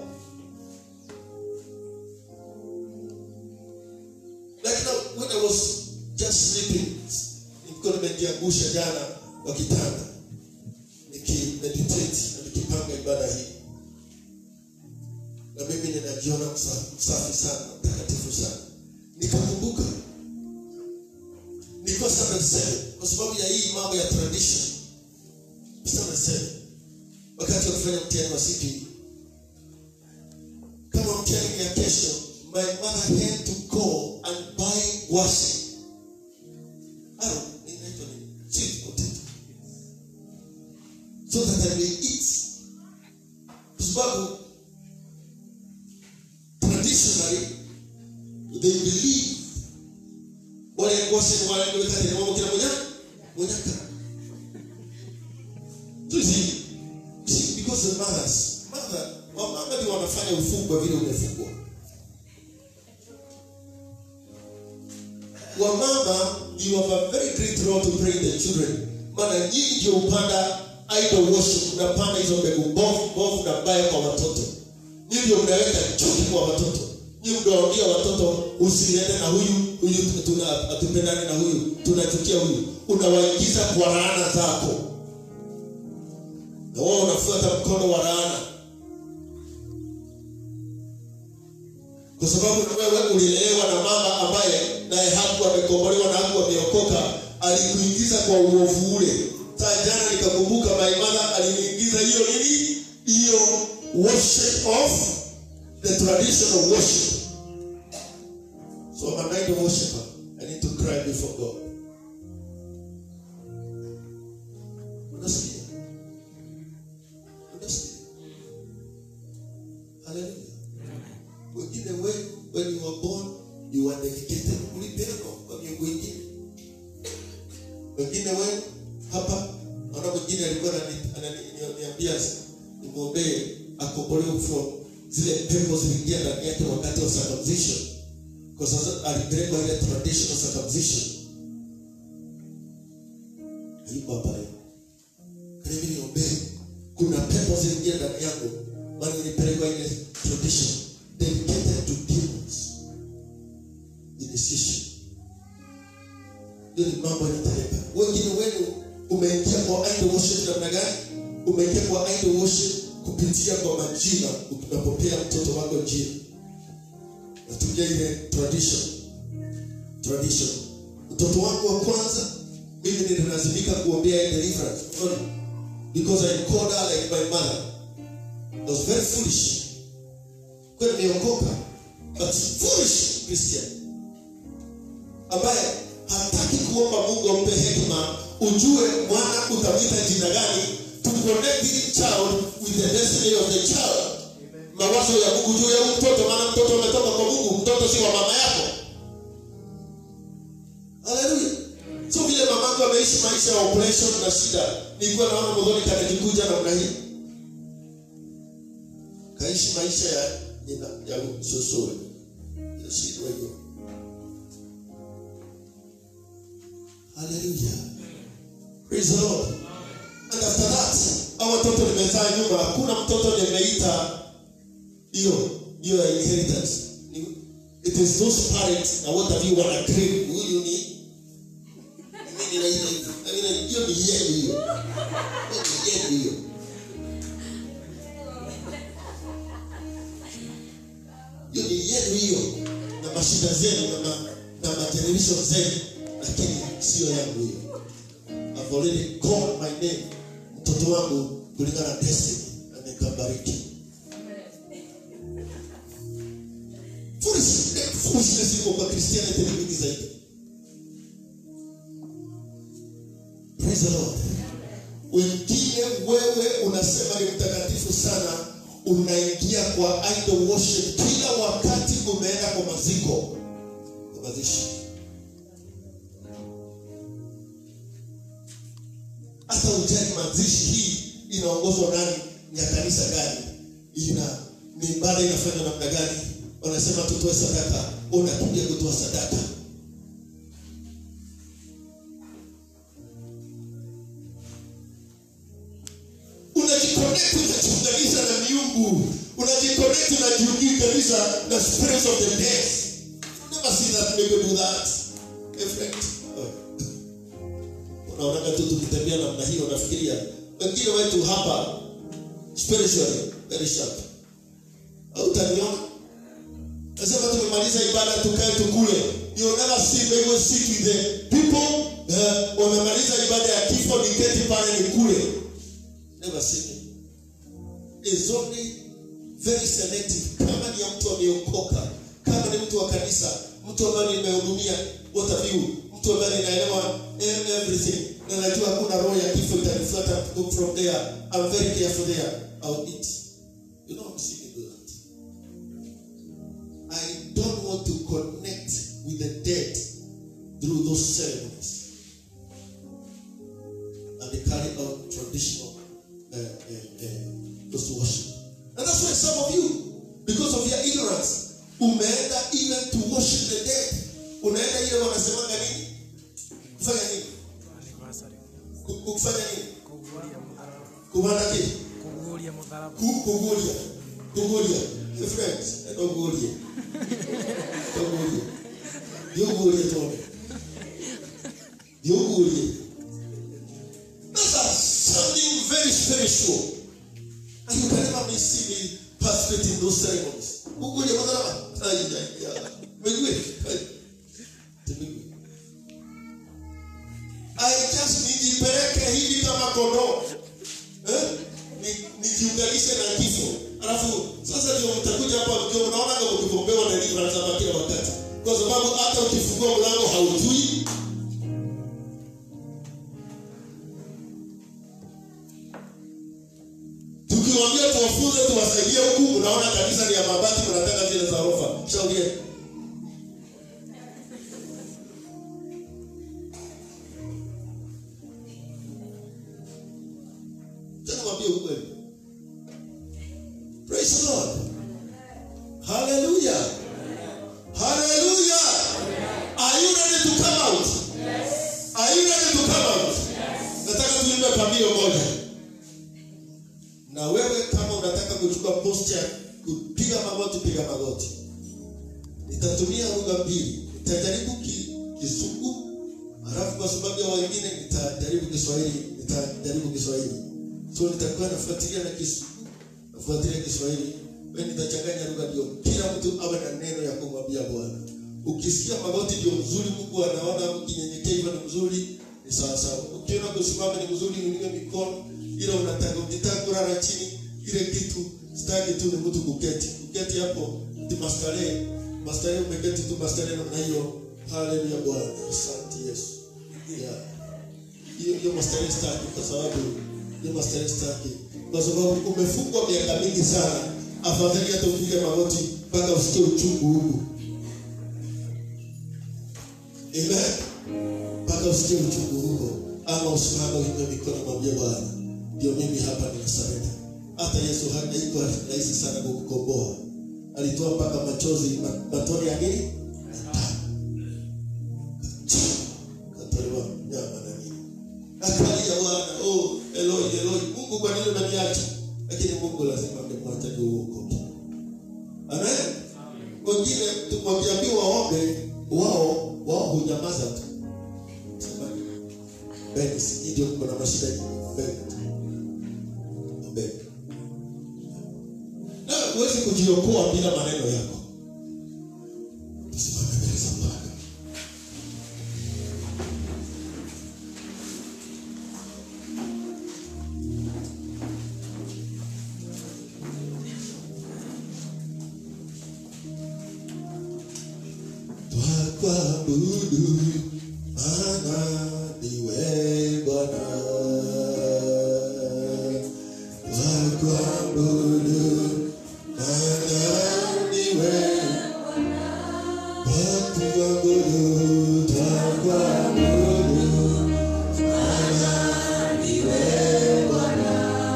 Like now, when I was just sleeping, nilikuwa nimejiangusha jana kwa kitanda nikimeditate na nikipanga ibada hii, na mimi ninajiona msa- msafi sana, mtakatifu sana, nikakumbuka nilikuwa sana niseme kwa sababu ya hii mambo ya tradition sana niseme wakati wa kufanya mtihani wa CPE kama mtihani ni ya kesho my mother had to go and buy washing Aro, inaitwa nini? Sweet potato. so that I may eat kwa sababu traditionally they believe wale ngose wale ndio kati ya mambo kila moja monyaka tuzi see because the mothers mother wamama ndio wanafanya ufungwa vile umefungwa wamama you have a very great role to pray the children maana nyinyi ndio upanda idol worship unapanda hizo mbegu mbovu mbovu na mbaya kwa watoto nyinyi ndio mnaweka chuki kwa watoto nyinyi ndio waambia watoto usiende na huyu huyu tuna hatupendani na huyu tunachukia huyu unawaingiza kwa laana zako na wao unafuata mkono wa laana kwa sababu na wewe ulilelewa na mama ambaye naye haku amekombolewa na haku ameokoka alikuingiza kwa uovu ule saa jana nikakumbuka my mother aliniingiza hiyo nini hiyo worship of the tradition of worship so I'm a night worshiper I need to cry before God unasikia unasikia haleluya wengine we when you were born you were dedicated ulipewa kwa miungu ingine wengine we hapa naona mwingine alikuwa anani- ananiambia nimwombee akombolewe from zile pepo ziliingia ndani yake wakati wa circumcision kwa sasa alipelekwa ile traditional circumcision hayuko hapa leo karibu niombee kuna pepo ziliingia ndani yangu maana nilipelekwa ile tradition dedicated to demons initiation hiyo ni mambo yanatendeka wengine wenu umeingia kwa idol worship namna gani umeingia kwa idol worship kupitia kwa majina unapopea mtoto wako jina natumia ile tradition tradition mtoto wangu wa kwanza mimi nililazimika kuombea ile deliverance Sorry. because I called her like my mother I was very foolish kwani nimeokoka but foolish Christian ambaye hataki kuomba Mungu ampe hekima, ujue mwana utamwita jina gani, to connect this child with the destiny of the child. Mawazo ya Mungu juu ya huyu mtoto, maana mtoto umetoka kwa Mungu, mtoto si wa mama yako. Haleluya. So vile mamangu ameishi maisha ya operation na shida, nilikuwa naona modhoni kanajikuja namna hii, kaishi maisha ya ina ya sosore ya shida hiyo. Haleluya. Praise the Lord. And after that, hao watoto nimezaa nyuma, hakuna mtoto nimeita hiyo hiyo ya inheritance. Ni- It is those parents na what have you wana crave huyu ni mimi nina ile ile hiyo ni yenu hiyo. Hiyo ni yenu hiyo. Hiyo ni yenu hiyo na mashida zenu na ma, na mageneration zenu lakini sio yangu hiyo. I've already called my name mtoto wangu kulingana na destiny na nikabariki. Foolish- foolishness iko kwa Christianity ni mingi zaidi. Praise the Lord. Wengine wewe unasema ni mtakatifu sana, unaingia kwa idol worship kila wakati umeenda kwa maziko, kwa mazishi. Hata ujali mazishi hii inaongozwa nani, ni ya kanisa gani, ina ni ibada inafanywa namna gani? Wanasema tutoe sadaka, unakuja kutoa sadaka. unajiconnect unajiunganisha na miungu unajiconnect unajiunganisha na spirits of the dead You never see that people do that my friend Oh. unaonaga tu tukitembea namna hiyo unafikiria wengine wetu hapa spiritually very sharp hautaniona nasema tumemaliza ibada tukae tukule you never see they will sit with the people uh, wamemaliza ibada ya kifo niketi pale nikule never seen it. It's only very selective. Kama ni ya mtu ameokoka, kama ni mtu wa kanisa, mtu ambaye nimehudumia, what have you, mtu ambaye ninaelewa em- everything, na najua hakuna roho ya kifo itanifuata go from there. I'm very careful there. I'll eat. You know, I'm seeing you do that. I don't want to connect with the dead through those ceremonies. and they carry out traditional uh, uh, uh, those worship. And that's why some of you, because of your ignorance, umeenda even to worship the dead. Unaenda ile wanasemanga nini? Kufanya nini? Anniversary. Ku- Kufanya nini? Kuguria mutharaba. Kumana ki? Kuguria mutharaba. Ku- Kugulia. Kugulia. Hey friends, eh, don't gulia. Don't gulia. Ndio gulia tuone. Ndio gulia. That's something very spiritual. And you can never miss see me participate in those ceremonies. Kugulia madharama. Ay, ay, ay. Migwe. Ay. Migwe. I just nijipeleke hivi kama kondoo eh? Ni- nijiunganishe na kifo alafu sasa ndio mtakuja hapa mkiwa mnaona kama ukigombewa na deliverance hapa kila wakati kwa sababu hata ukifungua mlango haujui tukiwaambia tuwafunze tuwasaidie huku mnaona kanisa ni ya mabati mnataka zile za orofa shaurie tena mwambie ukweli praise the lord hallelujah hallelujah are you ready to come out are you ready to come out nataka tuimbe pambio moja na wewe kama unataka kuchukua posture kupiga magoti piga magoti nitatumia lugha mbili nitajaribu ki, kizungu halafu kwa sababu ya wengine nitajaribu kiswahili nitajaribu kiswahili so nitakuwa nafuatilia na kizungu nafuatilia kiswahili we nitachanganya lugha ndio kila mtu awe na neno ya kumwambia bwana ukisikia magoti ndio mzuri mungu anaona ukinyenyekea hivyo ni mzuri ni sawasawa ukiona kusimama ni mzuri uinue mikono ile unataka ukitaka kulala chini ile kitu sitaki tu ni mtu kuketi kuketi hapo timastarehe mastari umeketi tu mastari namna hiyo haleluya bwana asante yesu yeah. hiyo hiyo mastari staki kwa sababu hiyo mastari staki kwa sababu umefungwa miaka mingi sana afadhali hata upige magoti mpaka usikie uchungu huku amen mpaka usikie uchungu huko ama usimame uinue mikono mwambie bwana ndio mimi hapa ninasarenda hata yesu haikuwa rahisi sana kukukomboa alitoa mpaka machozi ma- matone ya nini katolewa nyama na nini akalia bwana oh eloi eloi mungu kwa nini unaniacha lakini mungu lazima angemwacha ndio uokoke amen wengine tu- wakiambiwa waombe wao wao hunyamaza tu Sema, "Ombeni, si ndio kuna mashida nyingi ombeni tu ombeni na huwezi kujiokoa bila maneno yako tusimame mbele za bwana twakuabudu maana niwe bwana twakuabudu maana niwe twakuabudu twakuabudu maana niwe bwana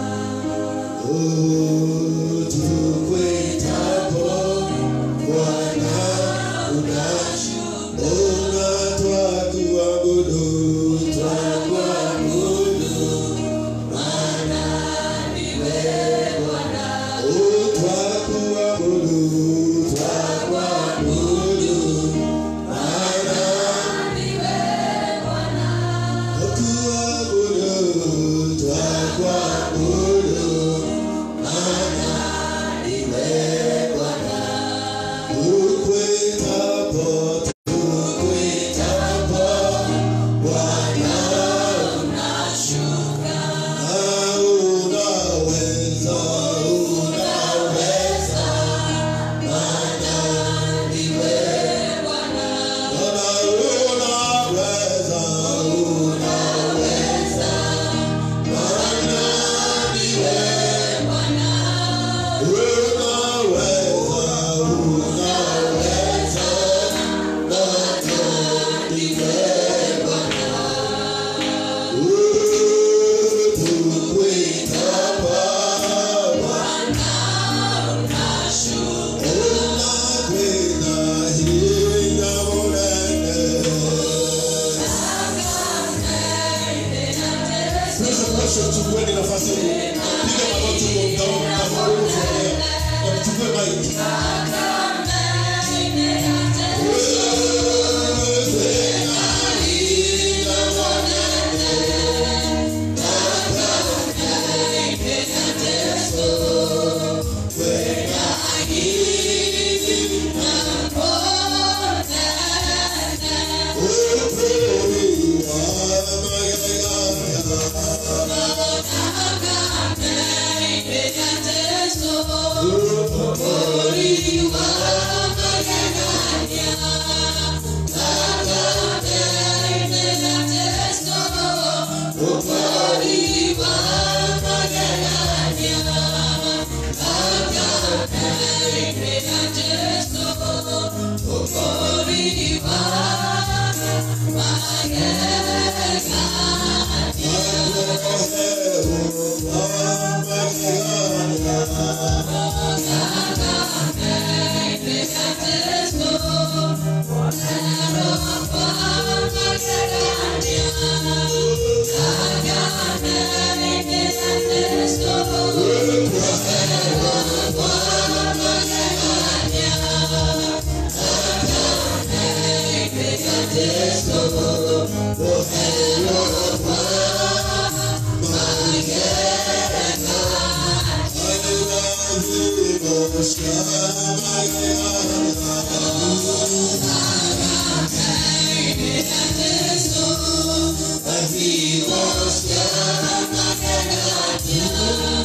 Oh, tukuitapo bwana unashuka Ona twakuabudu, twakuabudu, maana niwe Bwana. Oh, twakuabudu, twakuabudu, maana niwe Bwana. Twakuabudu, twakuabudu, maana niwe Bwana. Tukuitapo Tukuitapo Bwana unashuka na unaweza, unaweza, maana ndiwe Bwana. Bwana unaweza, unaweza, maana ndiwe Bwana. Unaweza, unaweza, Chukueni nafasi piga magoti kwa mtao mtao na mchukue maiki.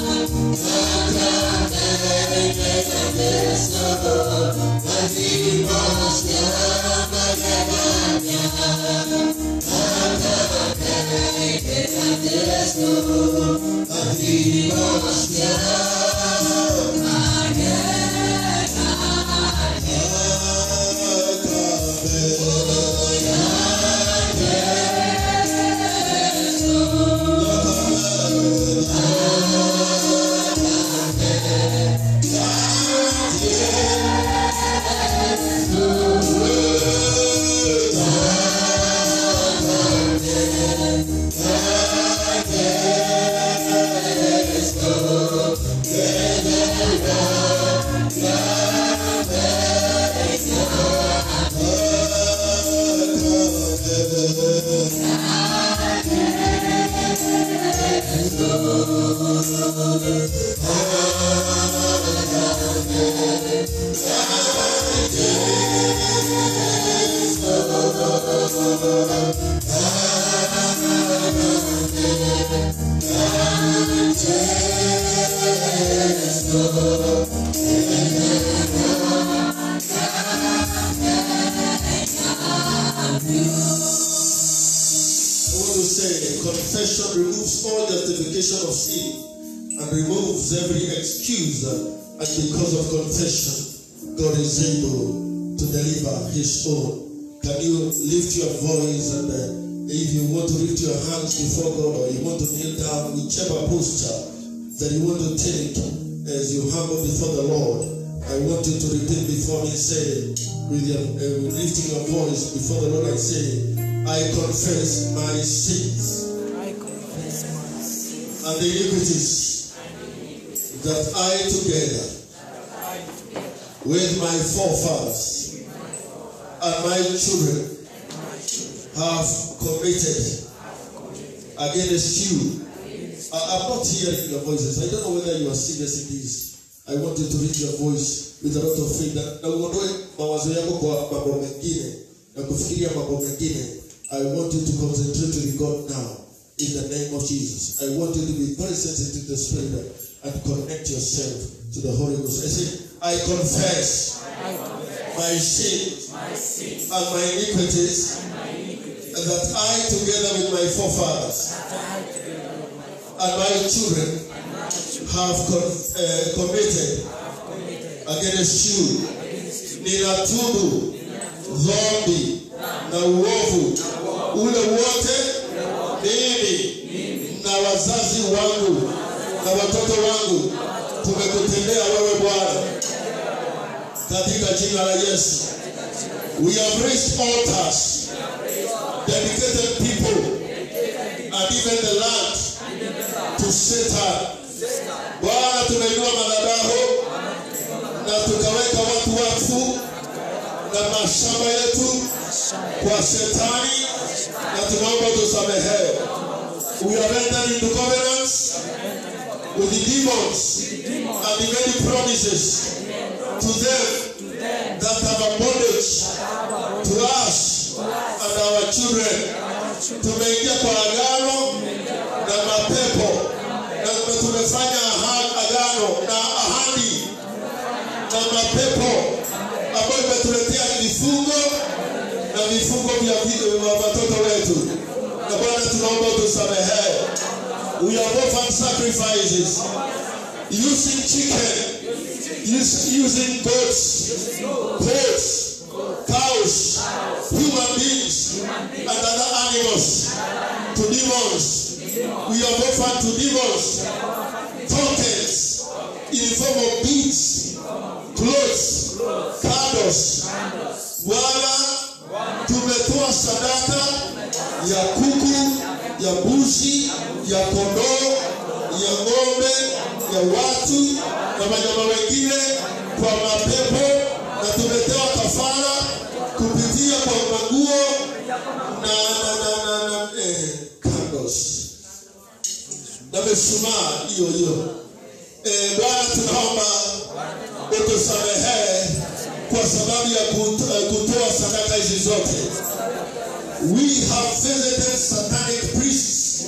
Thank you. I want to say confession removes all justification of sin and removes every excuse. uh, And because of confession, God is able to deliver His own. Can you lift your voice and uh, if you want to lift your hands before God or you want to kneel down, whichever posture that you want to take as you humble before the Lord, I want you to repeat before me, say, with your uh, with lifting your voice before the Lord, I say, I confess my sins I confess my sins and the iniquities that I together with my forefathers and my children have committed against you. I- I'm not hearing your voices. I don't know whether you are serious in this. I want you to read your voice with a lot of faith na na uondoe mawazo yako kwa mambo mengine na kufikiria mambo mengine. I want you to concentrate with God now in the name of Jesus. I want you to be very sensitive to the Spirit and connect yourself to the Holy Ghost. I say, I confess my sins and my iniquities, and that I, together with my forefathers and my children, have con- uh, committed against you. Ninatubu dhambi na uovu ule wote mimi na wazazi wangu na watoto wangu tumekutendea wewe Bwana katika jina la Yesu. We have raised altars, dedicated people, and even the land to Satan. Bwana, tumeinua madhabahu na tukaweka watu wakfu na mashamba yetu kwa Shetani, na tunaomba tusamehe. We are entered into covenants with the demons and the many promises to them that have a bondage to us and our children. Tumeingia kwa agano na mapepo na tumefanya aha- agano na ahadi na mapepo ambayo imetuletea vifungo na vifungo vya vi- vya watoto wetu. Na Bwana, tunaomba utusamehe. We have offered sacrifices using chicken, use, using goats, goats, cows, human beings, and other animals to demons. We have offered to demons tokens in the form of beads, clothes, candles. Bwana, tumetoa sadaka ya kuku, ya mbuzi, ya kondoo, ya ng'ombe, ya watu na wanyama wengine kwa mapepo, na tumetoa kafara kupitia kwa manguo na na na na, na eh, candles na mishumaa hiyo hiyo. Eh, Bwana, tunaomba utusamehe kwa sababu ya kut- eh, kutoa sadaka hizi zote. We have visited satanic priests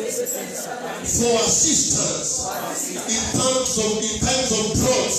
for assistance in times of in times of drought,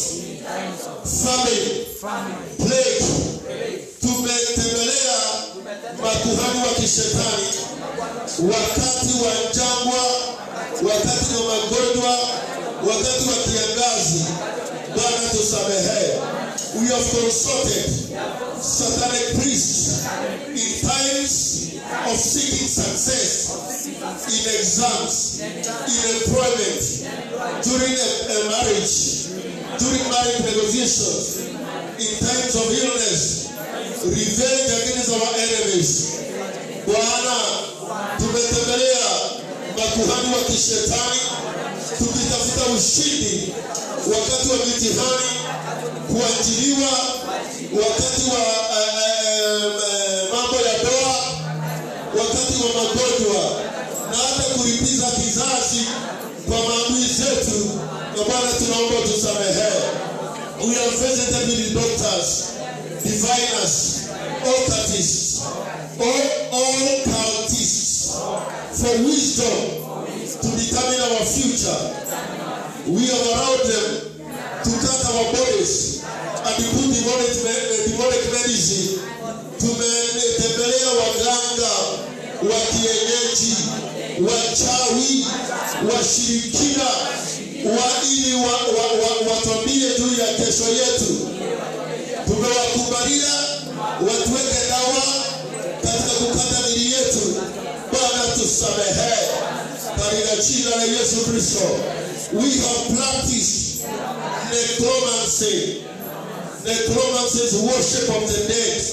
famine, plague. Tumetembelea makuhani wa kishetani wakati wa jangwa wakati wa magonjwa, wakati wa kiangazi. Bwana tusamehe. We have consulted satanic priests in times of seeking success in exams, in employment, during a, a marriage, during marriage negotiations, in times of illness, revenge against our enemies. Bwana, tumetembelea makuhani wa kishetani tukitafuta ushindi wakati wa mitihani, kuajiriwa, wakati wa eh, eh, eh, mambo ya doa, wakati wa magonjwa na hata kulipiza kizazi kwa maadui zetu. Na Bwana, tunaomba tusamehe. We have visited with the doctors, diviners, occultists, all, all cultists for wisdom to determine our future. We have allowed them to cut our bodies and put demonic, me- eh, demonic medicine. Tumetembelea waganga wa kienyeji, wachawi, washirikina wa ili wa, wa, wa, watwambie juu ya kesho yetu. Tumewakubalia watuweke dawa katika kukata mili yetu. Bwana tusamehe katika jina la Yesu Kristo. We have practiced necromancy. Necromancy is worship of the dead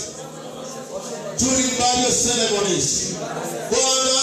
during various ceremonies. Bwana,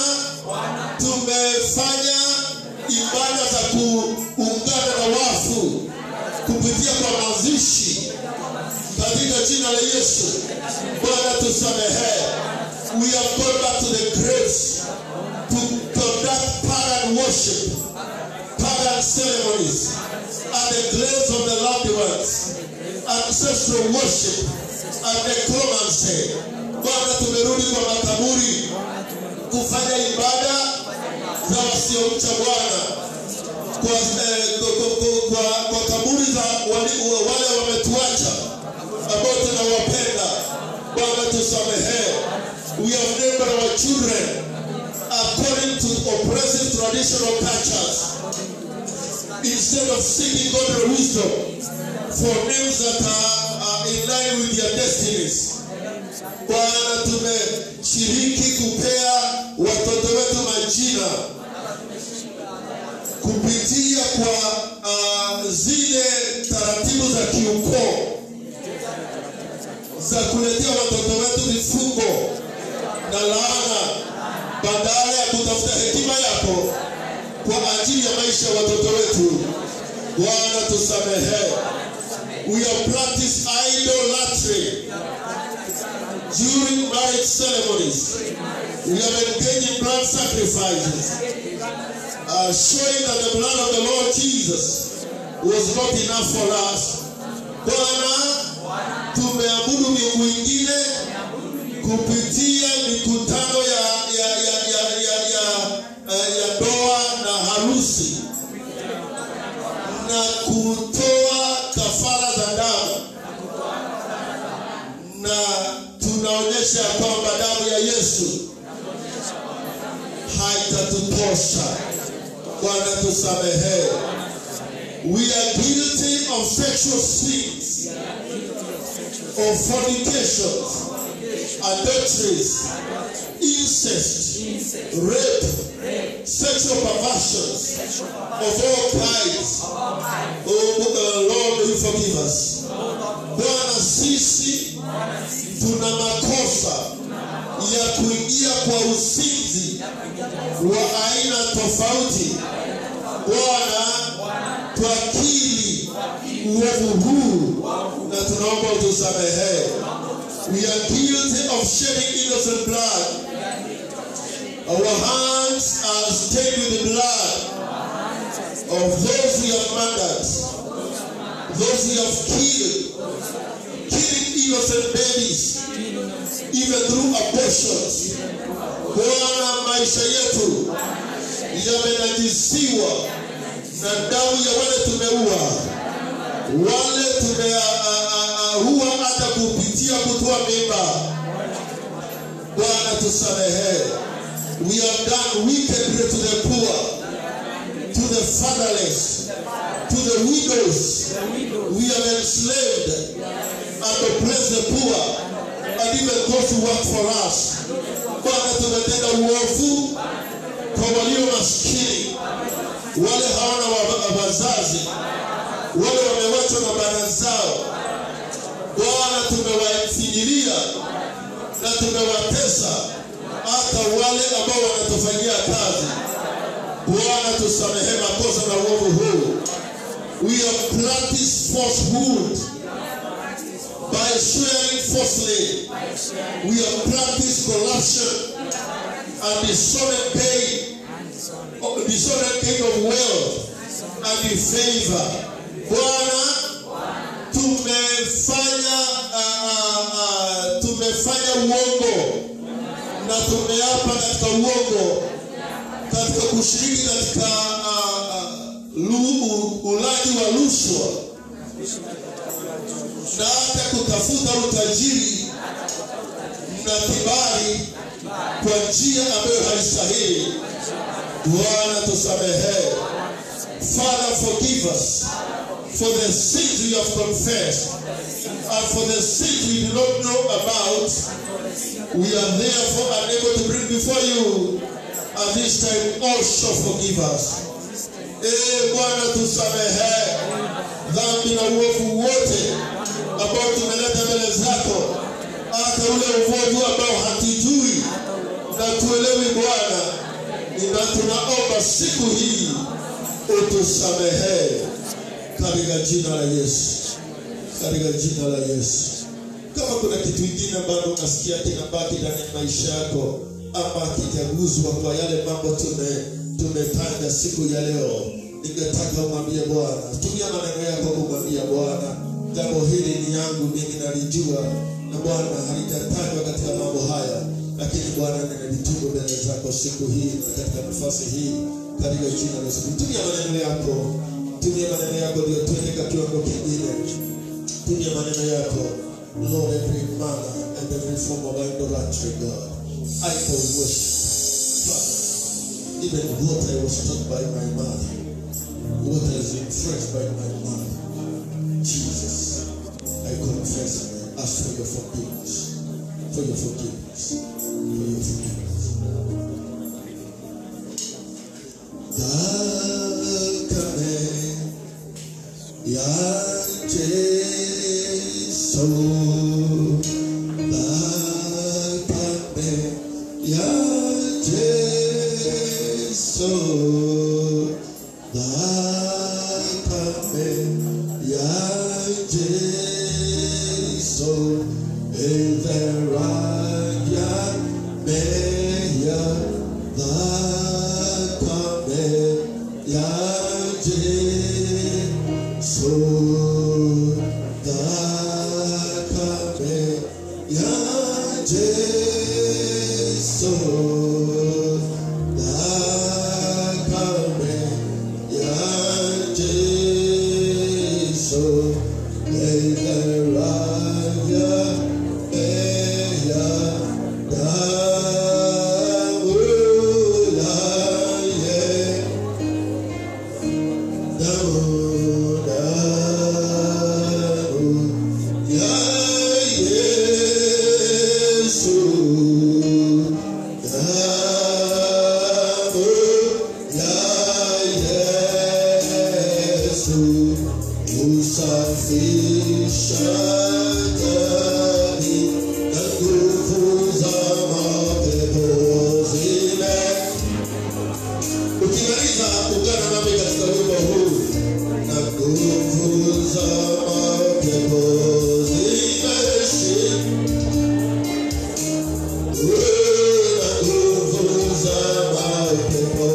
tumefanya ibada za kuungana na wafu kupitia kwa mazishi katika jina la Yesu. Bwana tusamehe. We have gone back to the graves to conduct pagan worship, pagan ceremonies, at the graves of the loved ones, ancestral worship, and necromancy. Bwana, tumerudi kwa makaburi kufanya ibada za wasiomcha Bwana kwa, eh, kwa, kwa, kwa, kwa kaburi za wali- wale wametuacha ambao tunawapenda. Bwana tusamehe. We have named our children according to oppressive traditional cultures instead of seeking God's wisdom for names that are, are in line with their destinies. Bwana, tumeshiriki kupea watoto wetu majina kupitia kwa uh, zile taratibu za kiukoo za kuletea watoto wetu vifungo na laana badala ya kutafuta hekima yako kwa ajili ya maisha ya watoto wetu. Bwana tusamehe. We have practiced idolatry during marriage ceremonies. We have engaged in blood sacrifices, uh, showing that the blood of the Lord Jesus was not enough for us. Bwana, tumeabudu miungu ingine kupitia mikutano ya ya ya ya ya ya, eh, ya ndoa na harusi na kutoa kafara za damu na tunaonyesha ya kwamba damu ya Yesu haitatutosha. Bwana tusamehe. We are guilty of sexual sins, of fornications, adulteries, incest, rape, sexual perversions of all kinds. Oh, uh, Lord, will you forgive us? Bwana, sisi tuna makosa ya kuingia kwa usinzi wa aina tofauti. Bwana, twakili uovu huu na tunaomba utusamehe. We are guilty of shedding innocent blood. Our hands are stained with the blood of those we have murdered, those we have killed, killing innocent babies, even through abortions. Bwana, maisha yetu yamenajisiwa na damu ya wale tumeua, wale tumeua hata kupitia kutoa mimba. Bwana tusamehe. We have done wickedly to the poor. fatherless, to the widows. We have enslaved and oppressed the poor, and even those who work for us. Bwana, tumetenda uovu kwa walio maskini, wale hawana wa- wazazi, wale wamewachwa na bana zao. Bwana, tumewafinyilia na tumewatesa hata wale ambao wanatufanyia kazi. Bwana, tusamehe makosa na uovu huu. We have practiced falsehood by swearing falsely. We have practiced corruption and dishonest gain, dishonest gain of wealth and in favor. Bwana, tumefanya uh, uh, uh, tumefanya uongo na tumeapa katika uongo katika kushiriki katika uh, uh, lu- ulaji wa rushwa na hata kutafuta utajiri na kibali kwa njia ambayo haistahili. Bwana tusamehe. Father forgive us for the sins we have confessed and for the sins we do not know about. We are therefore unable to bring before you at this time also forgive us. Ee Bwana tusamehe dhambi na uovu wote ambao tumeleta mbele zako, hata ule uovu ambao hatujui na tuelewi Bwana, na tunaomba siku hii utusamehe katika jina la Yesu, katika jina la Yesu. Kama kuna kitu kingine bado unasikia kinabaki ndani ya maisha yako ama kijaguzwa kwa yale mambo tume tumetanga siku ya leo, ningetaka umwambie Bwana, tumia maneno yako kumwambia Bwana, jambo hili ni yangu mimi nalijua, na Bwana halijatajwa katika mambo haya, lakini Bwana ninalitubu mbele zako siku hii na katika nafasi hii, katika jina la Yesu. Tumia maneno yako, tumia maneno yako ndio tuende katika kiwango kingine tumia maneno yako Lord every manner and every form of idolatry God idol worship Father even what I was taught by my mother what has been fresh by my mother Jesus I confess and I ask for your forgiveness for your forgiveness for your forgiveness Dákame ya Jesu Dákame ya Jesu Dákame ya Jesu Elderaya Meya Dákame ya Jesu Dákame ya Jesu Dákame ya Jesu Elderaya Meya Daulaye Ukimaliza ungana nami katika wimbo huu na nguvu za mapepo zimeshika. Na nguvu za mapepo.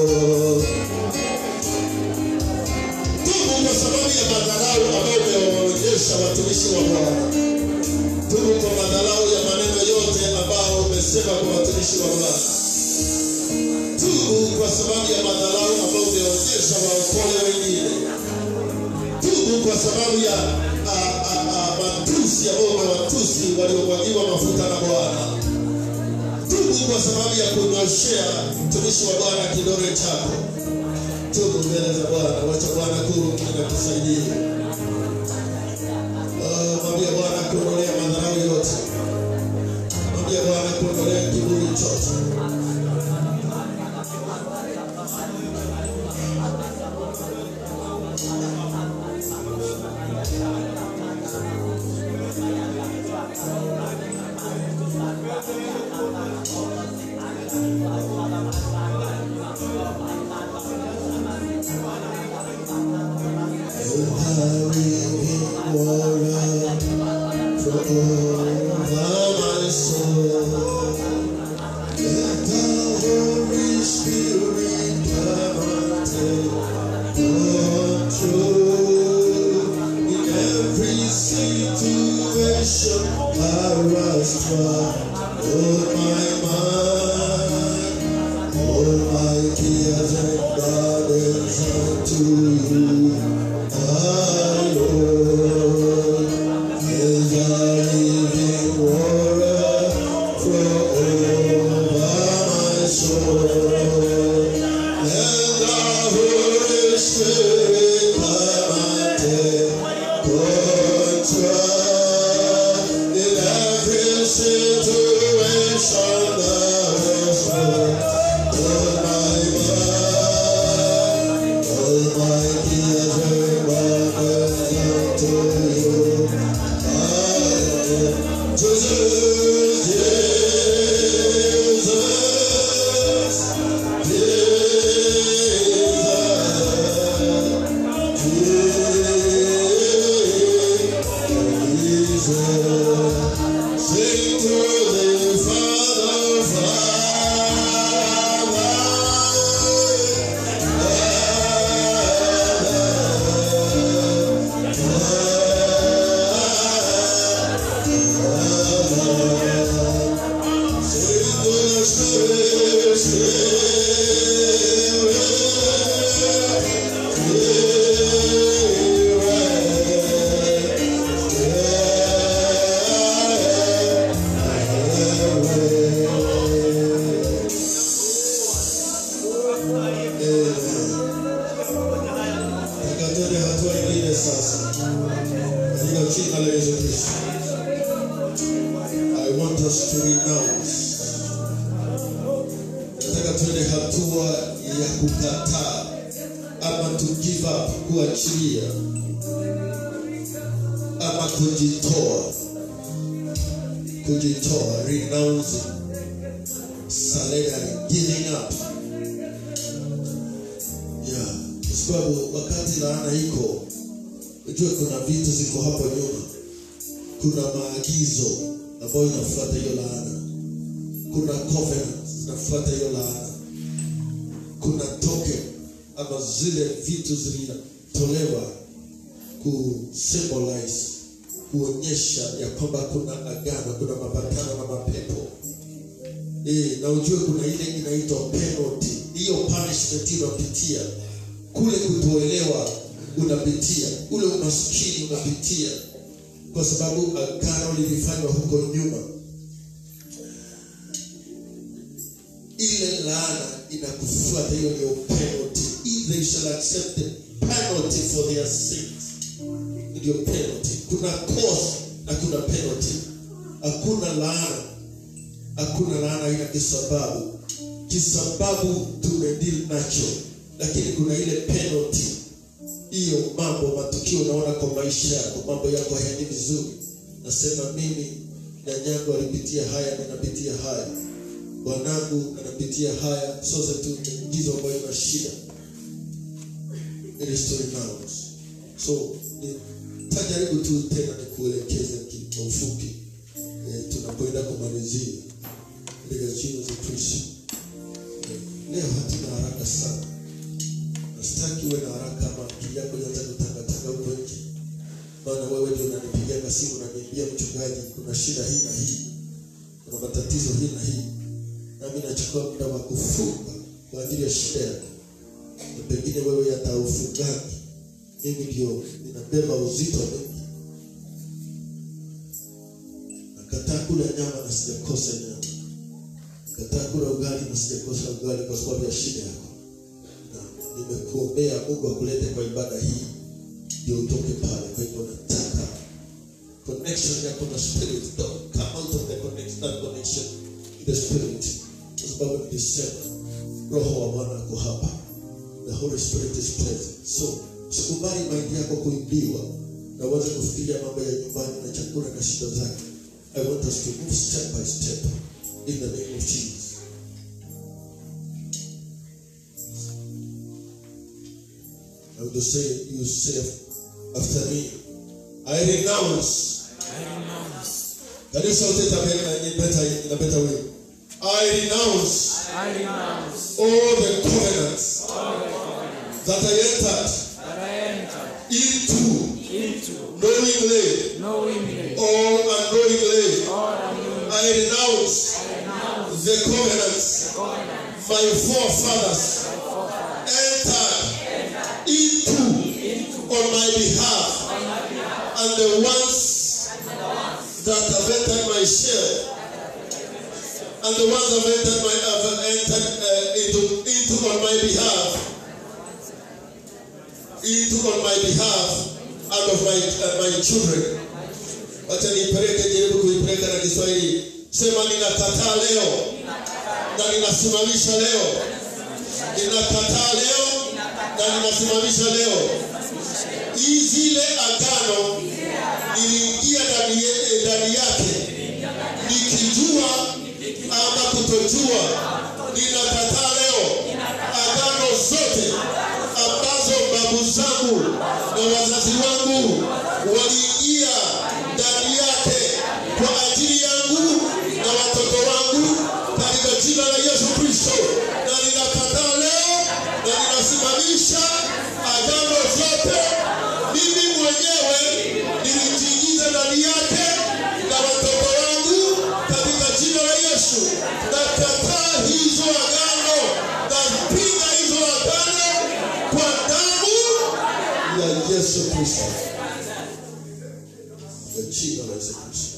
Tubu kwa sababu ya madharau ambayo umewaonyesha watumishi wa Bwana. Tubu kwa madharau ya maneno yote ambayo umesema kwa watumishi wa Bwana tubu kwa sababu ya madharau ambayo umeonyesha waokole wengine. Tubu kwa sababu ya a, a, a, matusi ambayo umewatusi waliomwagiwa mafuta na Bwana. Tubu kwa sababu ya kunyoshea mtumishi wa Bwana kidole chako. tubu mbele za Bwana, wacha Bwana kuruhusu na kusaidia. Oh, mwambie Bwana kuondolea madharau yote, mwambie Bwana kuondolea kiburi chote. Oh my mind all my cares and burdens unto you. Our Lord is a living water flow over my soul. And the Holy Spirit come and take control in every situation that is wrong. Oh my mind, all my cares and burdens unto you. Ah, Jesus, Jesus, Jesus. Sing to the Father, Father. Sing to the Spirit, Tukatende hatua nyingine sasa katika jina la Yesu Kristo. I want us to renounce. Nataka tuende hatua ya kukataa ama to give up, kuachilia ama kujitoa, kujitoa, renouncing, surrendering, giving up. Yeah, kwa sababu wakati laana iko, ujue kuna vitu ziko hapo nyuma, kuna maagizo ambayo inafuata hiyo laana, kuna covenant zinafuata hiyo laana, kuna token ama zile vitu zilitolewa ku symbolize kuonyesha ya kwamba kuna agano, kuna mapatano na mapepo Eh, na ujue kuna ile inaitwa penalty. Hiyo punishment unapitia kule, kutoelewa unapitia, ule umaskini unapitia, kwa sababu agano lilifanywa huko nyuma. Ile laana inakufuata, hiyo ndio penalty. If they shall accept the penalty for their sins, ndio penalty. Kuna cause na kuna penalty. Hakuna laana hakuna laana ina kisababu. Kisababu tumedili nacho, lakini kuna ile penalty. Hiyo mambo matukio unaona kwa maisha yako, mambo yako hayaendi vizuri, nasema mimi nyanyangu alipitia haya, ninapitia haya, bwanangu anapitia haya, sote tu ingizo ambayo ina shida. It is to renounce. So nitajaribu tu tena nikuelekeze kwa ufupi eh, tunapoenda kumalizia katika jina la Kristo. Eh, Leo hatuna haraka sana, nasitaki uwe na haraka ama akili yako ianze kutangatanga huko nje, maana wewe ndio unanipigaga simu unaniambia, mchungaji, kuna shida hii na hii, kuna matatizo hii na hii, nami nachukua muda wa kufunga kwa ajili ya shida yako, na pengine wewe hata ufungaji, mimi ndio ninabeba uzito mwingi nakataa kula nyama na sijakosa nyama, nakataa kula ugali na sijakosa ugali kwa sababu ya shida yako. Na nimekuombea mungu akulete kwa ibada hii ndio utoke pale kwa hivyo nataka connection yako na spirit don't come out of the connection, that connection in the spirit kwa sababu nilisema roho wa bwana ako hapa the holy spirit is present so usikubali maindi yako kuibiwa na uanze kufikiria mambo ya nyumbani na chakula na shida zake i want us to move step by step in the name of jesus I want to say, you say after me, I renounce. I renounce. Can you shout it again in a better, in a better way? I renounce I renounce all the covenants all the covenants that I entered that I entered into into knowingly knowingly or unknowingly. or unknowingly. I renounce I renounce the covenants the covenants my forefathers my forefathers entered into on my behalf and the ones that have entered my share and the ones that have entered my have entered uh, into into on my behalf into on my behalf and of my uh, my children wacha niipeleke jaribu kuipeleka na kiswahili sema ninakataa leo na ninasimamisha leo ninakataa leo na ninasimamisha leo hii zile agano niliingia ndani ye- ndani yake nikijua ama kutojua ninakataa leo agano zote ambazo babu zangu na wazazi wangu waliingia ndani yake kwa ajili yangu na watoto wangu katika jina la yesu kristo na ninakataa leo na ninasimamisha agano zote mimi mwenyewe nilijiingiza ndani yake na watoto wangu katika jina la yesu nakataa hizo agano napinga hizo agano kwa damu ya yesu kristo ya jina la yesu kristo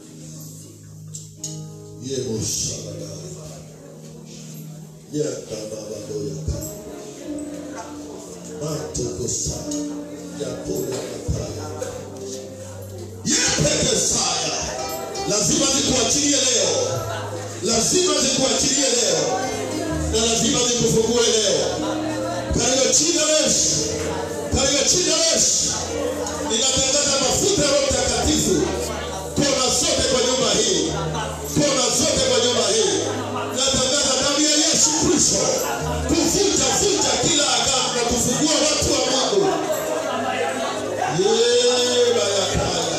yemoshaladai yakababadoyaka matokosa yapole mataya yepekesaya lazima zikuachilie leo lazima zikuachilie leo na lazima zikufungue leo katika jina la yesu katika jina la yesu ninatangaza mafuta ya roho mtakatifu kona zote kwa nyumba hii kona zote kwa nyumba hii natangaza damu ya yesu kristo kuvunja vunja kila agano na kufungua watu wa mungu yebayakaya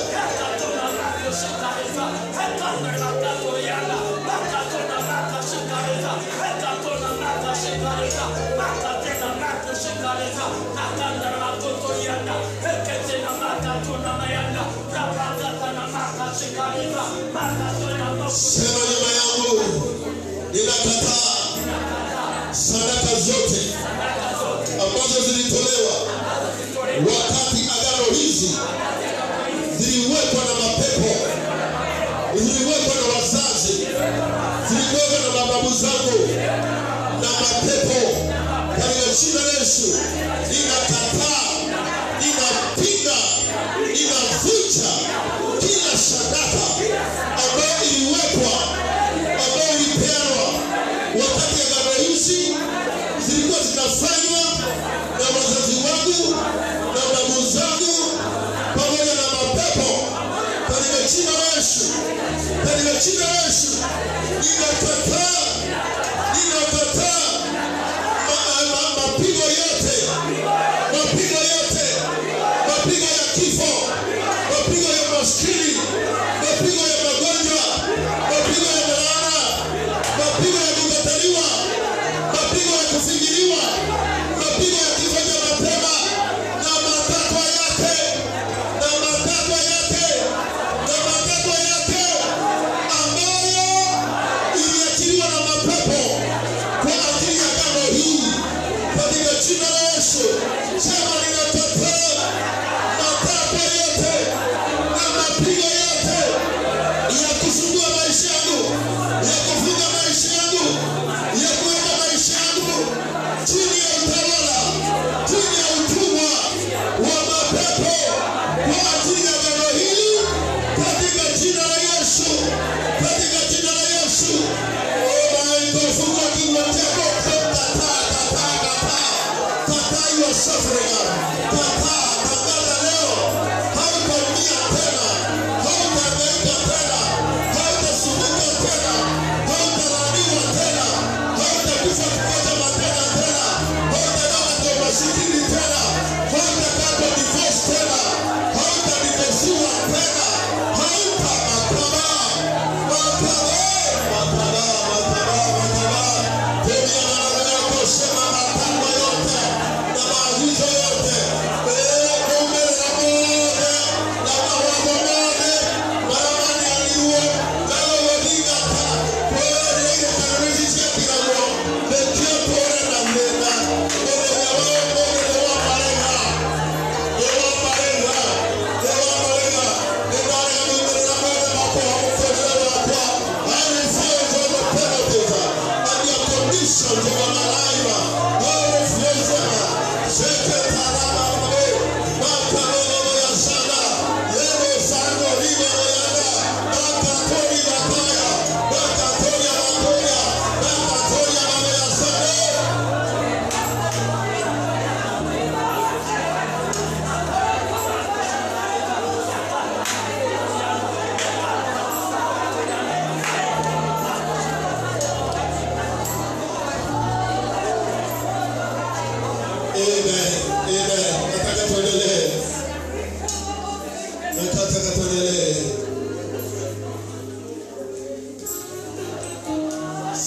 sema nyuma yangu ninakataa sadaka zote ambazo zilitolewa wakati agano hizi ziliwekwa na mapepo ziliwekwa na wazazi ziliwekwa na mababu zangu na mapepo katika jina la Yesu ninakataa ninapinga ninavunja kila sadaka ambayo iliwekwa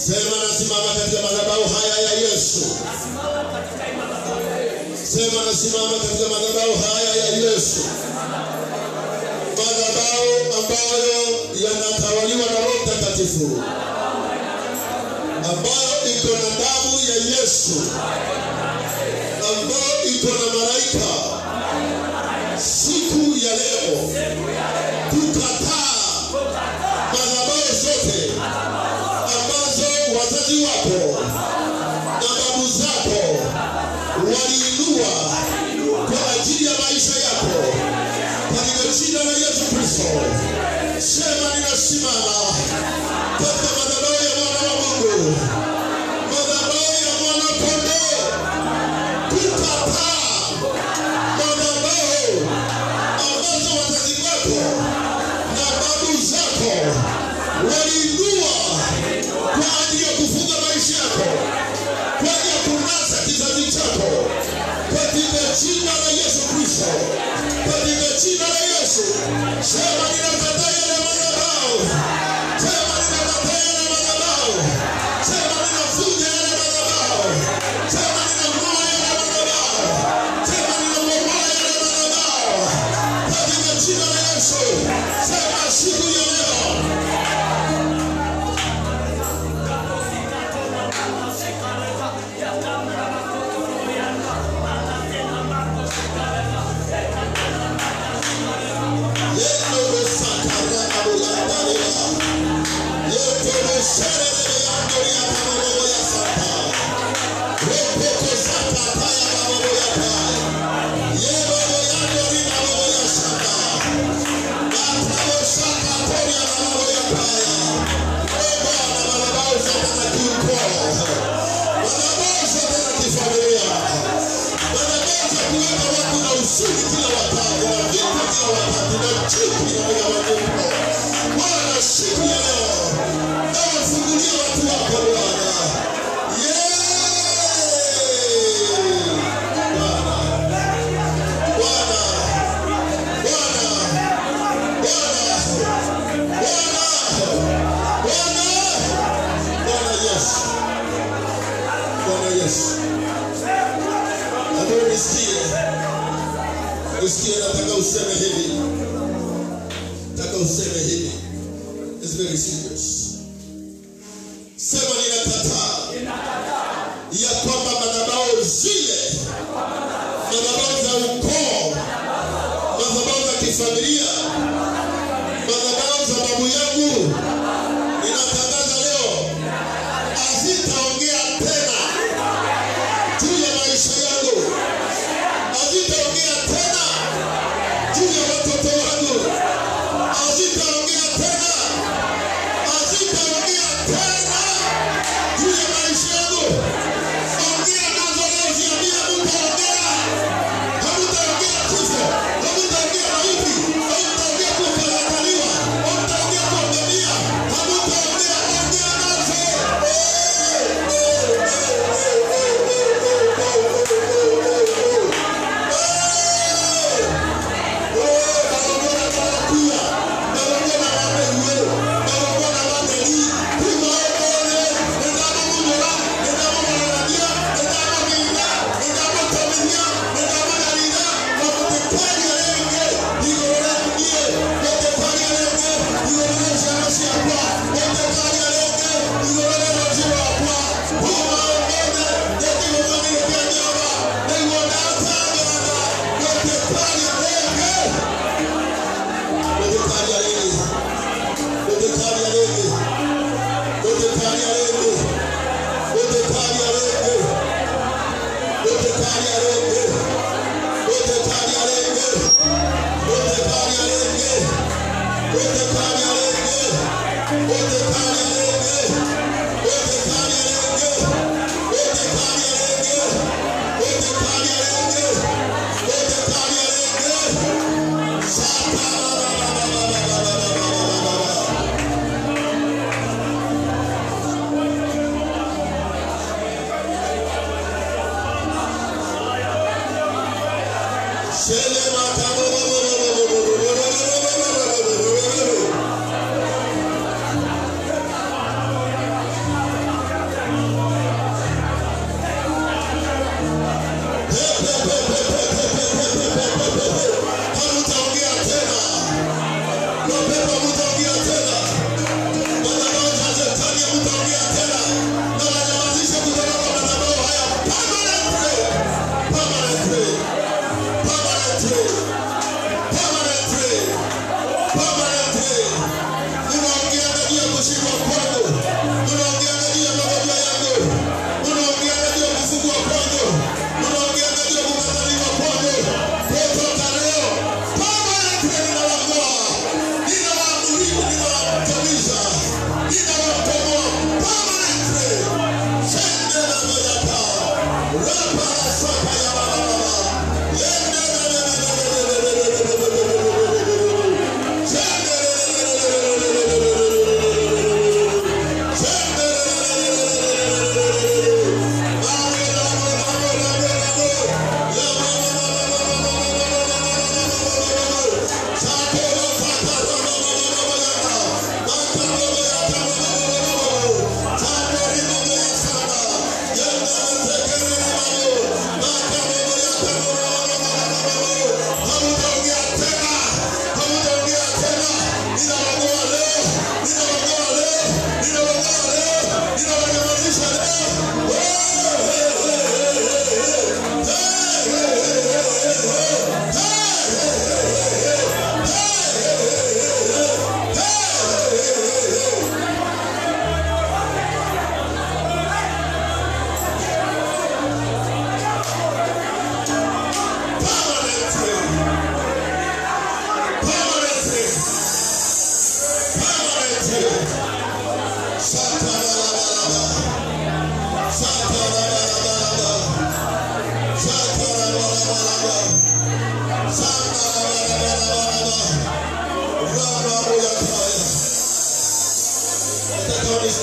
Sema nasimama katika madhabahu haya ya Yesu. Sema nasimama katika madhabahu haya ya Yesu. Madhabahu ambayo yanatawaliwa na Roho Mtakatifu, ambayo iko na damu ya Yesu, ambayo iko na malaika. Siku ya leo tukataa madhabahu zote ambazo wazazi wako na babu zako waliinua kwa ajili ya maisha yako katika jina la Yesu Kristo. Sema ninasimama katika madhabahu ya mwana wa Mungu, madhabahu ya mwana kondoo, kukataa madhabahu ambazo wazazi wako na babu zako waliinua kwa ajili ya kufunga maisha yako, kwa ajili ya kunasa kizazi chako, katika jina la Yesu Kristo, katika jina la Yesu. Sema ninakataa yale madhabahu, sema ninakataa yale madhabahu, sema ninavunja yale madhabahu, sema ninang'oa yale madhabahu, sema ninabomoa yale madhabahu, katika jina la Yesu. Sema siku ya leo Usuni kila wakati na vita kila wakati na chuki na migawanyiko. Bwana, siku ya leo ewe fungulia watu wako Bwana. Yeah! Bwana, Bwana, Bwana, Bwana, Bwana, Bwana, Bwana Yesu, Bwana Yesu, ambaye nisikie Usikie, nataka useme hivi, nataka useme hivi. It's very serious. Sema ninakataa ya kwamba madhabahu zile, madhabahu za ukoo, madhabahu za kifamilia, madhabahu za babu yangu, ninatangaza leo hazitaongea tena juu ya maisha yangu, hazitaongea tena juu ya watoto wangu, hazitaongea tena, hazitaongea tena juu ya maisha yangu. Ongea nazo leo, ziambie hamtaongea, hamtaongea kifo, hamtaongea mauti, hamtaongea kukataliwa, hamtaongea kuangamia,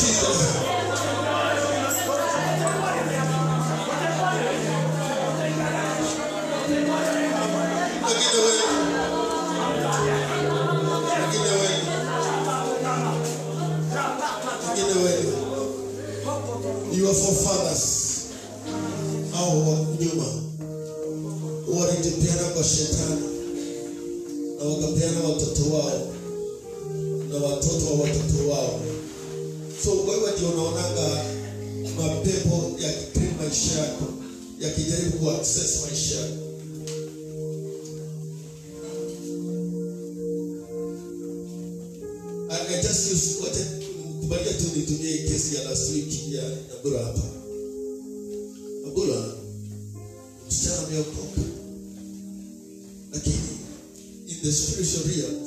Jesus. Wengine wengi. Wengine wengi. Wengine wengi. Your forefathers au wa nyuma walitepeana kwa shetani na wakapeana watoto wao na watoto wa watoto wao. So wewe ndio unaonaga mapepo yakipima maisha yako yakijaribu kuaccess maisha yako. I, I just use wacha kubalia tu nitumie hii kesi ya last week ya Nyambura hapa. Nyambura msichana ameokoka, lakini in the spiritual realm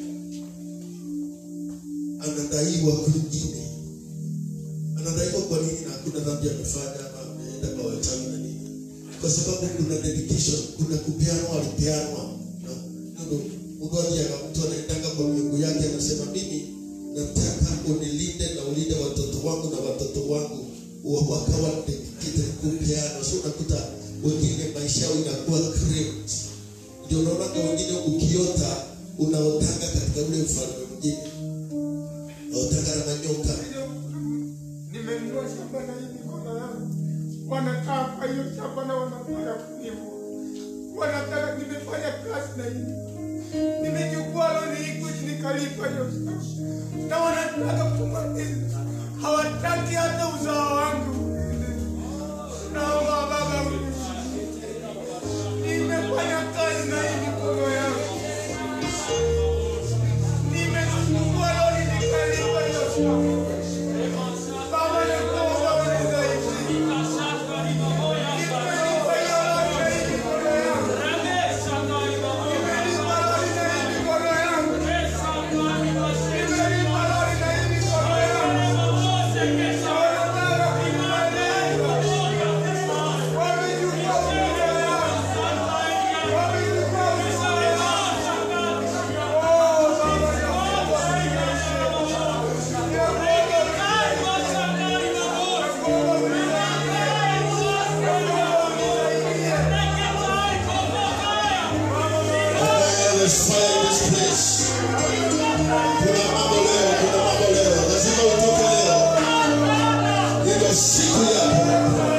anadaiwa kwingine. Anadaiwa kwa nini na hakuna dhambi amefanya ama ameenda kwa wachawi na nini? Kwa sababu kuna dedication, kuna kupeanwa, alipeanwa. No, no, no. Mgonjwa mtu anaendanga kwa miungu yake anasema mimi nataka unilinde na ulinde watoto wangu na watoto wangu wa- wakawa dedicated kupeana. So unakuta wengine maisha yao inakuwa cramped. Ndio unaona wengine ukiota unaotanga katika ule mfalme mwingine, naotanga na manyoka. nimenunua shamba na hii mikono yangu, wanakaa kwa hiyo shamba na wanafanya kunivu, wanataka nimefanya kazi na hii, nimechukua loni hii kuchi nikalipa hiyo shamba, na wanataka kumaliza, hawataki hata uzao wangu. Naomba Baba unisaidie. nimefanya kazi na hii mikono yangu, nimechukua loni nikalipa hiyo shamba. Baba nakuomba unisaidie. Nimelipa hiyo loni na hii mikono yangu. Nimelipa loni na hii mikono yangu. Nimelipa loni na hii mikono yangu. Wanataka kunimaliza. Wamechukua mikono yangu. Wamechukua mikono yangu. Oh, Baba nakuomba There is fire in this place. Kuna mambo leo, kuna mambo leo. Lazima utoke leo. Ndio siku yako.